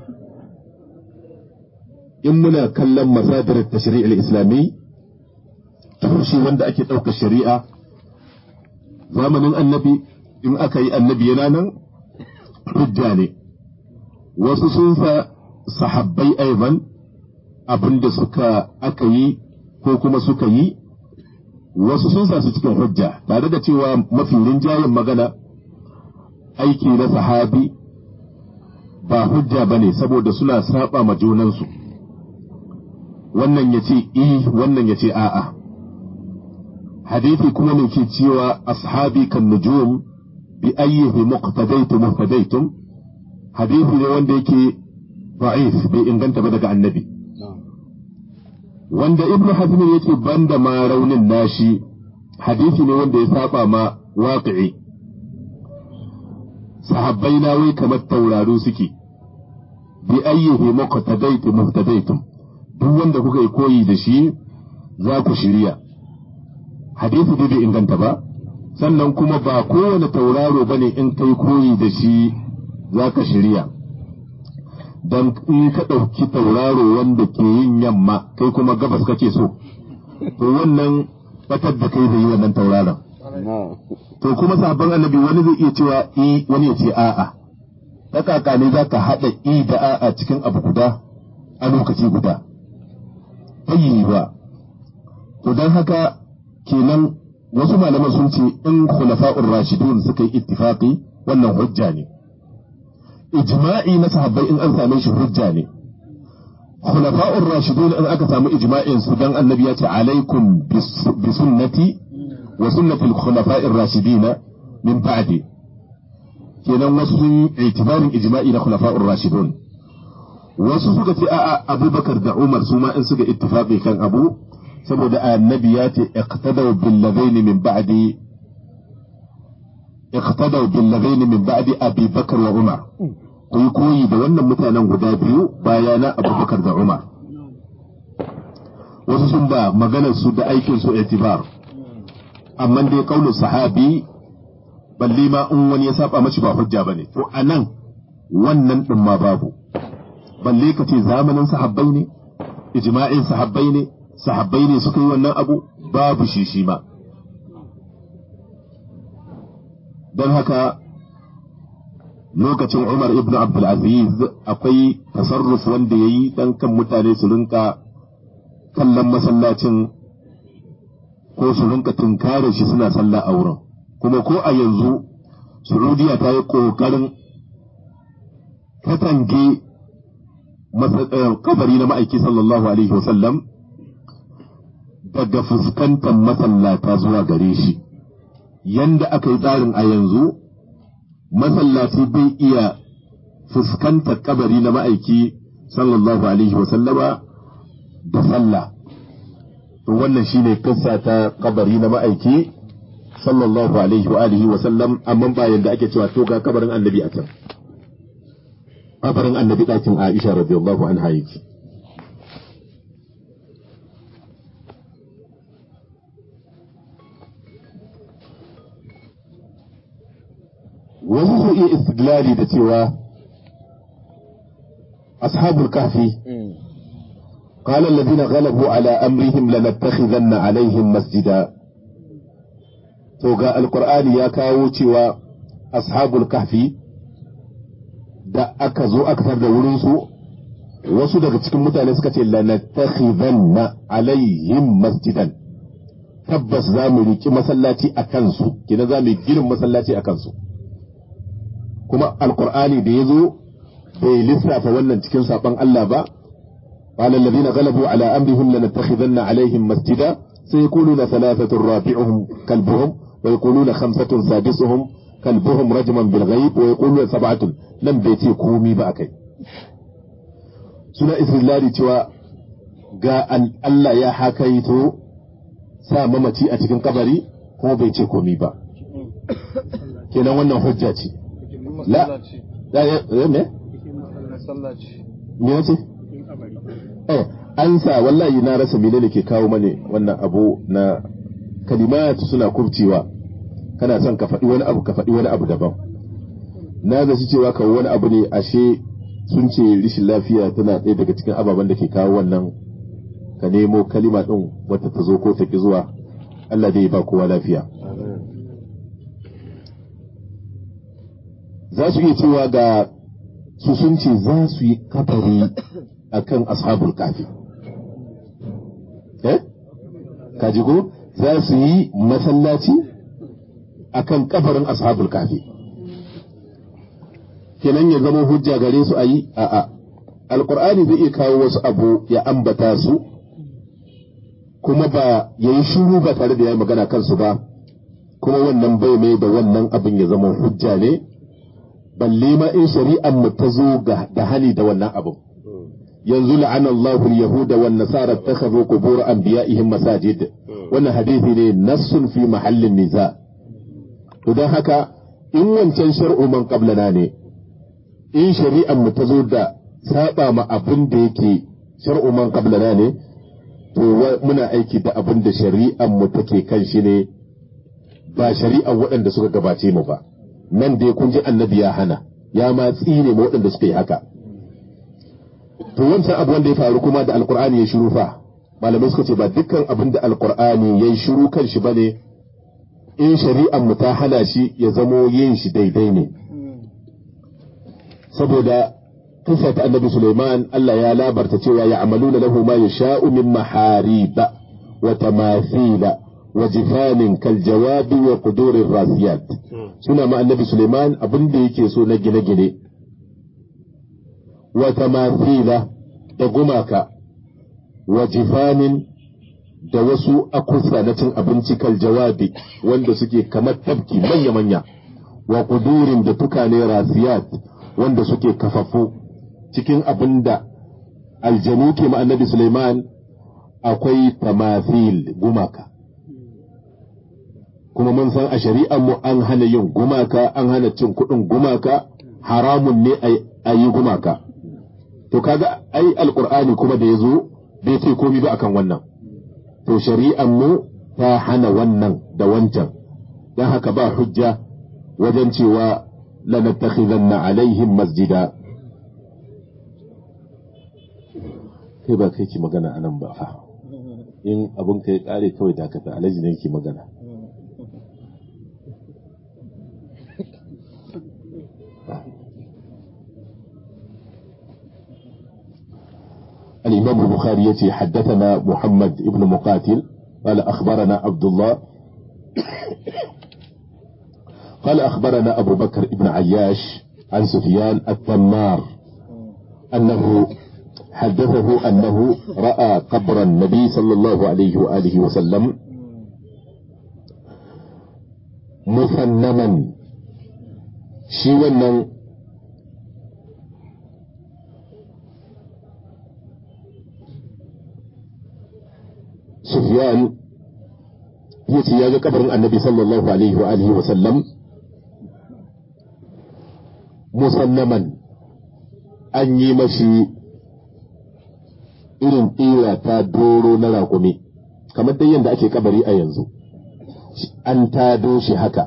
in muna kallon masadar tashri'il islami tushe wanda ake ɗaukar shari'a zamanin annabi in aka yi annabi yana nan hujja ne wasu sun sa sahabbai aiban abin da suka aka yi ko kuma suka yi wasu sun sa su cikin hujja tare da cewa mafi rinjayen magana aiki na sahabi ba hujja ba ne saboda suna saba ma junansu wannan ya ce i wannan ya ce a'a hadithi kuma ne ke cewa ashabi kan nujum bi ayyihi muqtadaytum muhtadaytum hadisi ne wanda yake da'if bai inganta ba daga annabi wanda ibnu hazm yake banda ma raunin nashi hadisi ne wanda ya saba ma waqi'i sahabbai na wai kamar tauraro suke bi ayyihi muqtadaytum muhtadaytum duk wanda kuka yi koyi da shi za ku shirya hadisi dai bai inganta ba sannan kuma ba kowane tauraro bane in kai koyi da shi za ka shirya don in ka ɗauki tauraro wanda ke yin yamma kai kuma gabas kake so to wannan batar da kai zai yi wannan tauraron to kuma sabon annabi wani zai iya cewa i wani ya ce a'a ta kaka ne za ka haɗa i da a'a cikin abu guda a lokaci guda yi ba to don haka kenan wasu malaman sun ce in khulafa'ur rashidun suka yi ittifaqi wannan hujja ne ijma'i na sahabbai in an same shi hujja ne khulafa'ur rashidun in aka samu ijma'in su dan annabi ya ce alaikum bi sunnati wa sunnati al-khulafa'ir rashidina min ba'di kenan wasu sun yi itibarin ijma'i na khulafa'ur rashidun wasu suka ce a'a abubakar da umar su ma in suka ittifaqi kan abu saboda annabi ya ce iqtadaw bil ladaini min ba'di iqtadaw bil ladaini min ba'di abi bakar wa umar ku yi koyi da wannan mutanen guda biyu bayana abubakar da umar wasu sun ba maganar su da aikin su itibar amma dai kaulin sahabi balle ma in wani ya saba mashi ba hujja bane to anan wannan din ma babu balle ka ce zamanin sahabbai ne ijma'in sahabbai ne sahabbai ne suka yi wannan abu babu shi shi ma don haka lokacin Umar ibn Abdulaziz akwai tasarruf wanda ya yi dan kan mutane su rinka kallon masallacin ko su rinka tunkare shi suna sallah a wurin kuma ko a yanzu Saudiya ta yi ƙoƙarin katange kabari na ma'aiki sallallahu alaihi wasallam daga fuskantar masallata zuwa gare shi yanda aka yi tsarin a yanzu masallaci bai iya fuskantar kabari na ma'aiki sallallahu alaihi wasallama da sallah to wannan shine kissa ta kabari na ma'aiki sallallahu alaihi wa alihi wa sallam amma ba yanda ake cewa to ga kabarin annabi a can kabarin annabi ɗakin Aisha radiyallahu anha yake wasu su iya istidlali da cewa ashabul kahfi قال الذين غلبوا على أمرهم لنتخذن عليهم مسجدا توقع القرآن يا كاوتي أصحاب الكهف da aka zo aka tar da wurinsu wasu daga cikin mutane suka ce lanattakhidanna alaihim masjidan tabbas za mu riki masallaci a kansu kina za mu ginin masallaci a kansu kuma alqur'ani da yazo bai lissafa wannan cikin saban Allah ba قال الذين غلبوا على أمرهم لنتخذن عليهم مسجدا سيقولون ثلاثة رابعهم كلبهم ويقولون خمسة سادسهم كلبهم رجما بالغيب ويقولون سبعة لم بيتي كومي باكي سنة إسر الله cewa ga Allah ya hakaito sa mamaci a cikin kabari kuma bai ce komi ba kenan wannan hujja ce la me me ce eh an sa wallahi na rasa menene ke kawo mane wannan abu na kalimatu suna kubcewa kana son ka faɗi wani abu ka faɗi wani abu daban na zaci cewa ka wani abu ne ashe sun ce rishin lafiya tana ɗaya daga cikin ababen da ke kawo wannan ka nemo kalima ɗin wata ta zo ko ta ki zuwa Allah dai ba kowa lafiya za su iya cewa ga su sun ce za su yi kafari akan ashabul kafi eh kaji ko za su yi masallaci akan kafarin ashabul kafi kenan ya zama hujja gare su a yi a'a alkur'ani zai iya kawo wasu abu ya ambata su kuma ba ya yi shuru ba tare da ya yi magana kansu ba kuma wannan bai mai da wannan abin ya zama hujja ne balle ma in shari'an mu ta zo da hali da wannan abin yanzu la'ana Allahu al-yahuda wan nasara takhadhu qubur anbiya'ihim masajid wannan hadisi ne nassun fi mahallin niza to don haka in wancan shar'u man qablana ne in shari'an mu ta zo da saba ma abin da yake shar'u man qablana ne to muna aiki da abin da shari'an mu take kan shi ne ba shari'an waɗanda suka gabace mu ba nan dai kun ji annabi ya hana ya ma tsine ma waɗanda suka yi haka to wancan abu wanda ya faru kuma da alkur'ani ya shiru fa malamai suka ce ba dukkan abin da alkur'ani ya yi shiru kan shi bane in shari'an mu ta hana shi ya zamo yin shi daidai ne saboda kisa ta annabi Sulaiman Allah ya labarta cewa ya amaluna lahu ma yasha'u min mahariba wa tamathila wa jifanin kal jawabi wa qudurir rasiyat suna ma annabi Sulaiman abin da yake so na gine-gine wa tamathila da gumaka wa jifanin da wasu akusa na cin abinci kal jawabi wanda suke kamar tafki manya-manya wa kudurin da tukane rasiyat wanda suke kafafu cikin abin da aljanu ke annabi Suleiman akwai tamathil gumaka kuma mun san a shari'ar mu an hana yin gumaka an hana cin kuɗin gumaka haramun ne a yi gumaka to kaga ai alqur'ani kuma da yazo bai ce komai ba akan wannan to shari'ar mu ta hana wannan da wancan dan haka ba hujja wajen cewa lanattakhidanna alaihim masjida kai ba kai ki magana anan ba fa in abun ka ya kare kawai dakata alhaji ne ki magana الإمام البخاري يتي حدثنا محمد ابن مقاتل قال أخبرنا عبد الله قال أخبرنا أبو بكر ابن عياش عن سفيان التمار أنه حدثه أنه رأى قبر النبي صلى الله عليه وآله وسلم مثنما شي wannan Sufyan ya ce ya ga kabarin annabi sallallahu alaihi wa alihi wa sallam musannaman an yi mashi irin ɗira ta doro na raƙumi kamar dai yadda ake kabari a yanzu an tado shi haka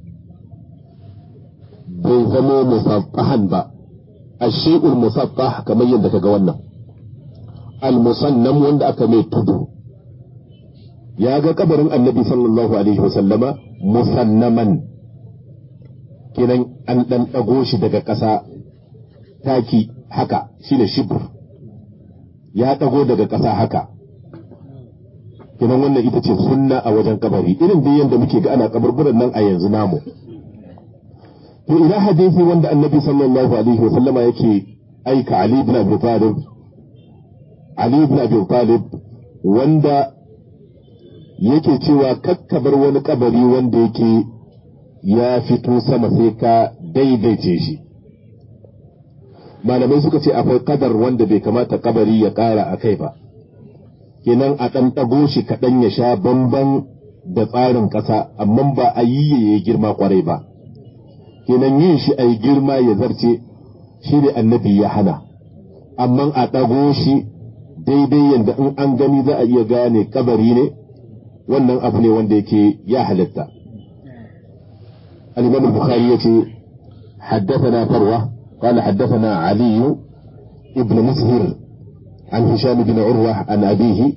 bai zamo musaffahan ba a shi'ul musaffah kamar yadda ka ga wannan al-musannam wanda aka mai tudu ya ga kabarin annabi sallallahu alaihi wasallama musannaman kinan an ɗan ɗago shi daga ƙasa taki haka shi da shibur ya ɗago daga ƙasa haka kinan wannan ita ce sunna a wajen kabari irin da yadda muke ga ana kaburburan nan a yanzu namu to ina hadisi wanda annabi sallallahu alaihi wasallama yake aika ali ibn abi talib ali ibn abi talib wanda yake cewa kakkabar wani kabari wanda yake ya fito sama sai ka daidaice shi malamai suka ce akwai kadar wanda bai kamata kabari ya kara a kai ba kenan a ɗan ɗago shi kaɗan ya sha bamban da tsarin ƙasa amma ba a yi ya girma kwarai ba kenan yin shi a yi girma ya zarce shi ne annabi ya hana amma a ɗago shi daidai yadda in an gani za a iya gane kabari ne wannan abu ne wanda yake ya halatta الإمام البخاري يتي حدثنا فروة قال حدثنا علي ابن مسهر عن هشام بن عروة عن أبيه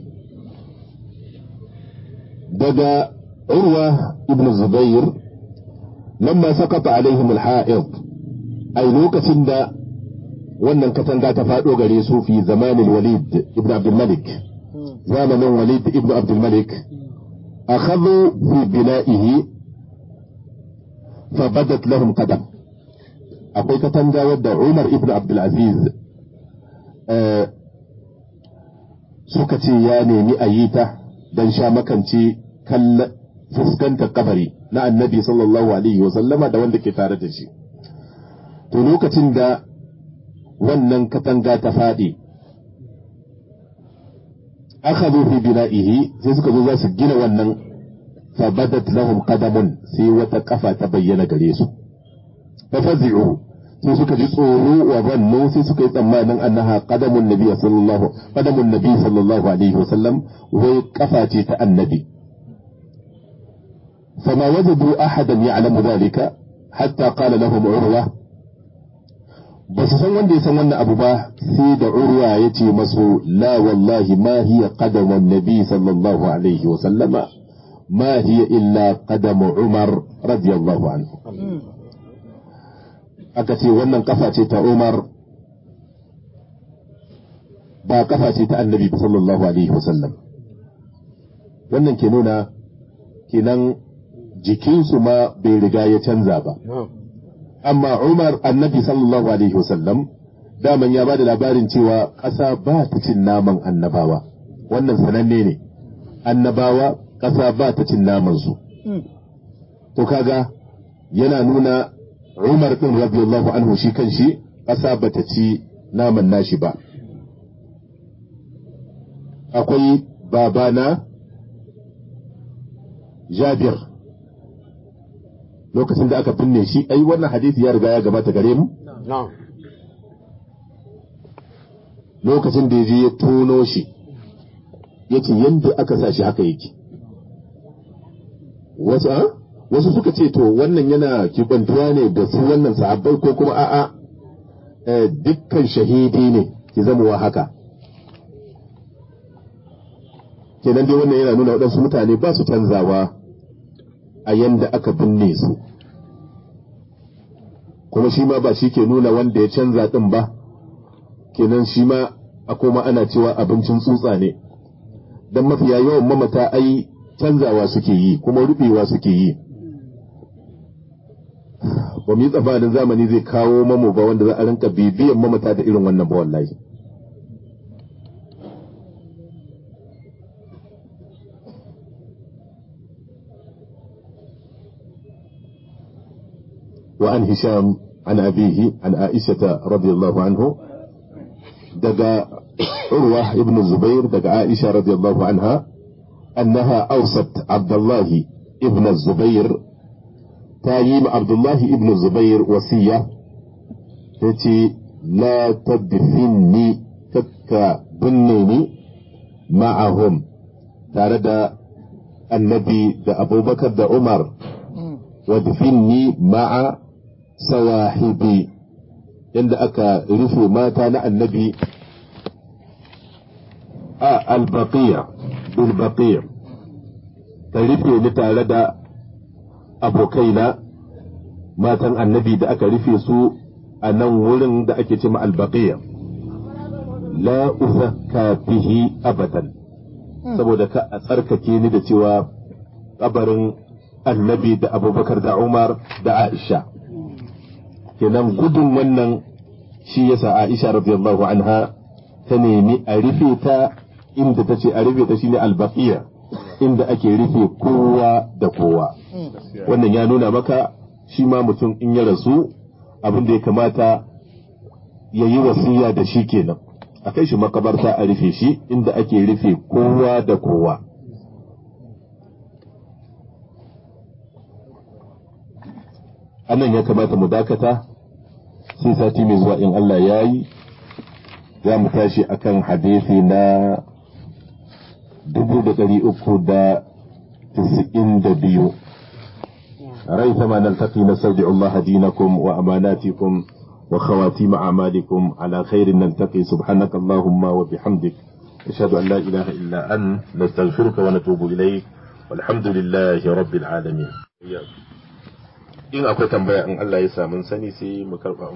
بدا عروة ابن الزبير لما سقط عليهم الحائض أي لوكة دا wannan katanga ta faɗo gare su fi zamanin walid ibn abdulmalik zamanin walid ibn abdulmalik akhadhu fi bina'ihi fa badat lahum qadam akwai katanga wadda umar ibn abdulaziz suka ce ya nemi a yi ta don sha makance kalla fuskantar kabari na annabi sallallahu alaihi wa sallama da wanda ke tare da shi to lokacin da wannan katanga ta faɗi akhadhu fi bina'ihi sai suka zo za su gina wannan fa badat lahum qadamun sai wata kafa ta bayyana gare su fa fazi'u sai suka ji tsoro wa zannu sai suka yi tsammanin annaha qadamun nabi sallallahu qadamun nabi sallallahu alaihi wasallam wai kafa ce ta annabi فما وجدوا أحدا يعلم ذلك حتى قال لهم عروة بس san wanda ya san wannan abu ba sai da urwa ya ce masu la wallahi ma hiya qadamun nabi sallallahu alaihi wa sallama ma hiya illa qadamu umar radiyallahu anhu aka ce wannan kafa ce ta umar ba kafa ce ta annabi sallallahu alaihi wa sallam wannan ke nuna kenan jikinsu ma bai riga ya canza ba amma Umar annabi sallallahu alaihi wasallam daman ya ba da labarin cewa ƙasa ba ta cin naman annabawa wannan sananne ne annabawa ƙasa ba ta cin namansu to kaga yana nuna umar ɗin radiyallahu anhu shi kan shi ƙasa ba ta ci naman nashi ba akwai babana jabir lokacin da aka binne shi ai wannan hadisi ya riga ya gabata gare mu na'am lokacin da ya je ya tono shi ya ce yadda aka sa shi haka yake wasu a wasu suka ce to wannan yana kibantuwa ne da su wannan sahabbai ko kuma a'a eh, dukkan shahidi ne ki zamowa haka kenan dai wannan yana nuna waɗansu mutane ba su canzawa a yanda aka binne su kuma shi ma ba shi ke nuna wanda ya canza ɗin ba kenan shi ma a koma ana cewa abincin tsutsa ne don mafiya yawan mamata ai canzawa suke yi kuma rubewa suke yi ba mu yi tsammanin zamani zai kawo mamu ba wanda za a rinka bibiyan mamata da irin wannan ba wallahi وعن هشام عن أبيه عن عائشة رضي الله عنه دقى عروة ابن الزبير دقى عائشة رضي الله عنها أنها أوصت عبد الله ابن الزبير تايم عبد الله ابن الزبير وصية التي لا تدفني كك بنيني معهم تارد النبي دا أبو بكر دا عمر wadfinni ma'a sawahibi yadda aka rufe mata na annabi a albaqiya bil baqiya ka rufe ni tare da abokaina matan annabi da aka rufe su a nan wurin da ake ce ma albaqiya la uzakka bihi abadan saboda ka a tsarkake ni da cewa kabarin annabi da abubakar da umar da aisha kenan gudun wannan shi yasa aisha radiyallahu anha ta nemi a rufe ta inda ta ce a rufe ta shine albaqiya inda ake rufe kowa da kowa wannan ya nuna maka shi ma mutum in ya rasu abin da ya kamata ya yi wasiya da shi kenan a kai shi makabarta a rufe shi inda ake rufe kowa da kowa anan ya kamata mu dakata sai sati mai zuwa in Allah ya yi za mu tashi akan hadisi na dubu da ɗari uku da tisa'in da biyu ريثما نلتقي نستودع الله دينكم وأماناتكم وخواتيم أعمالكم على خير نلتقي سبحانك اللهم وبحمدك أشهد أن لا إله إلا أنت نستغفرك ونتوب إليك والحمد لله رب العالمين in akwai tambaya in Allah ya samu sani sai mu karba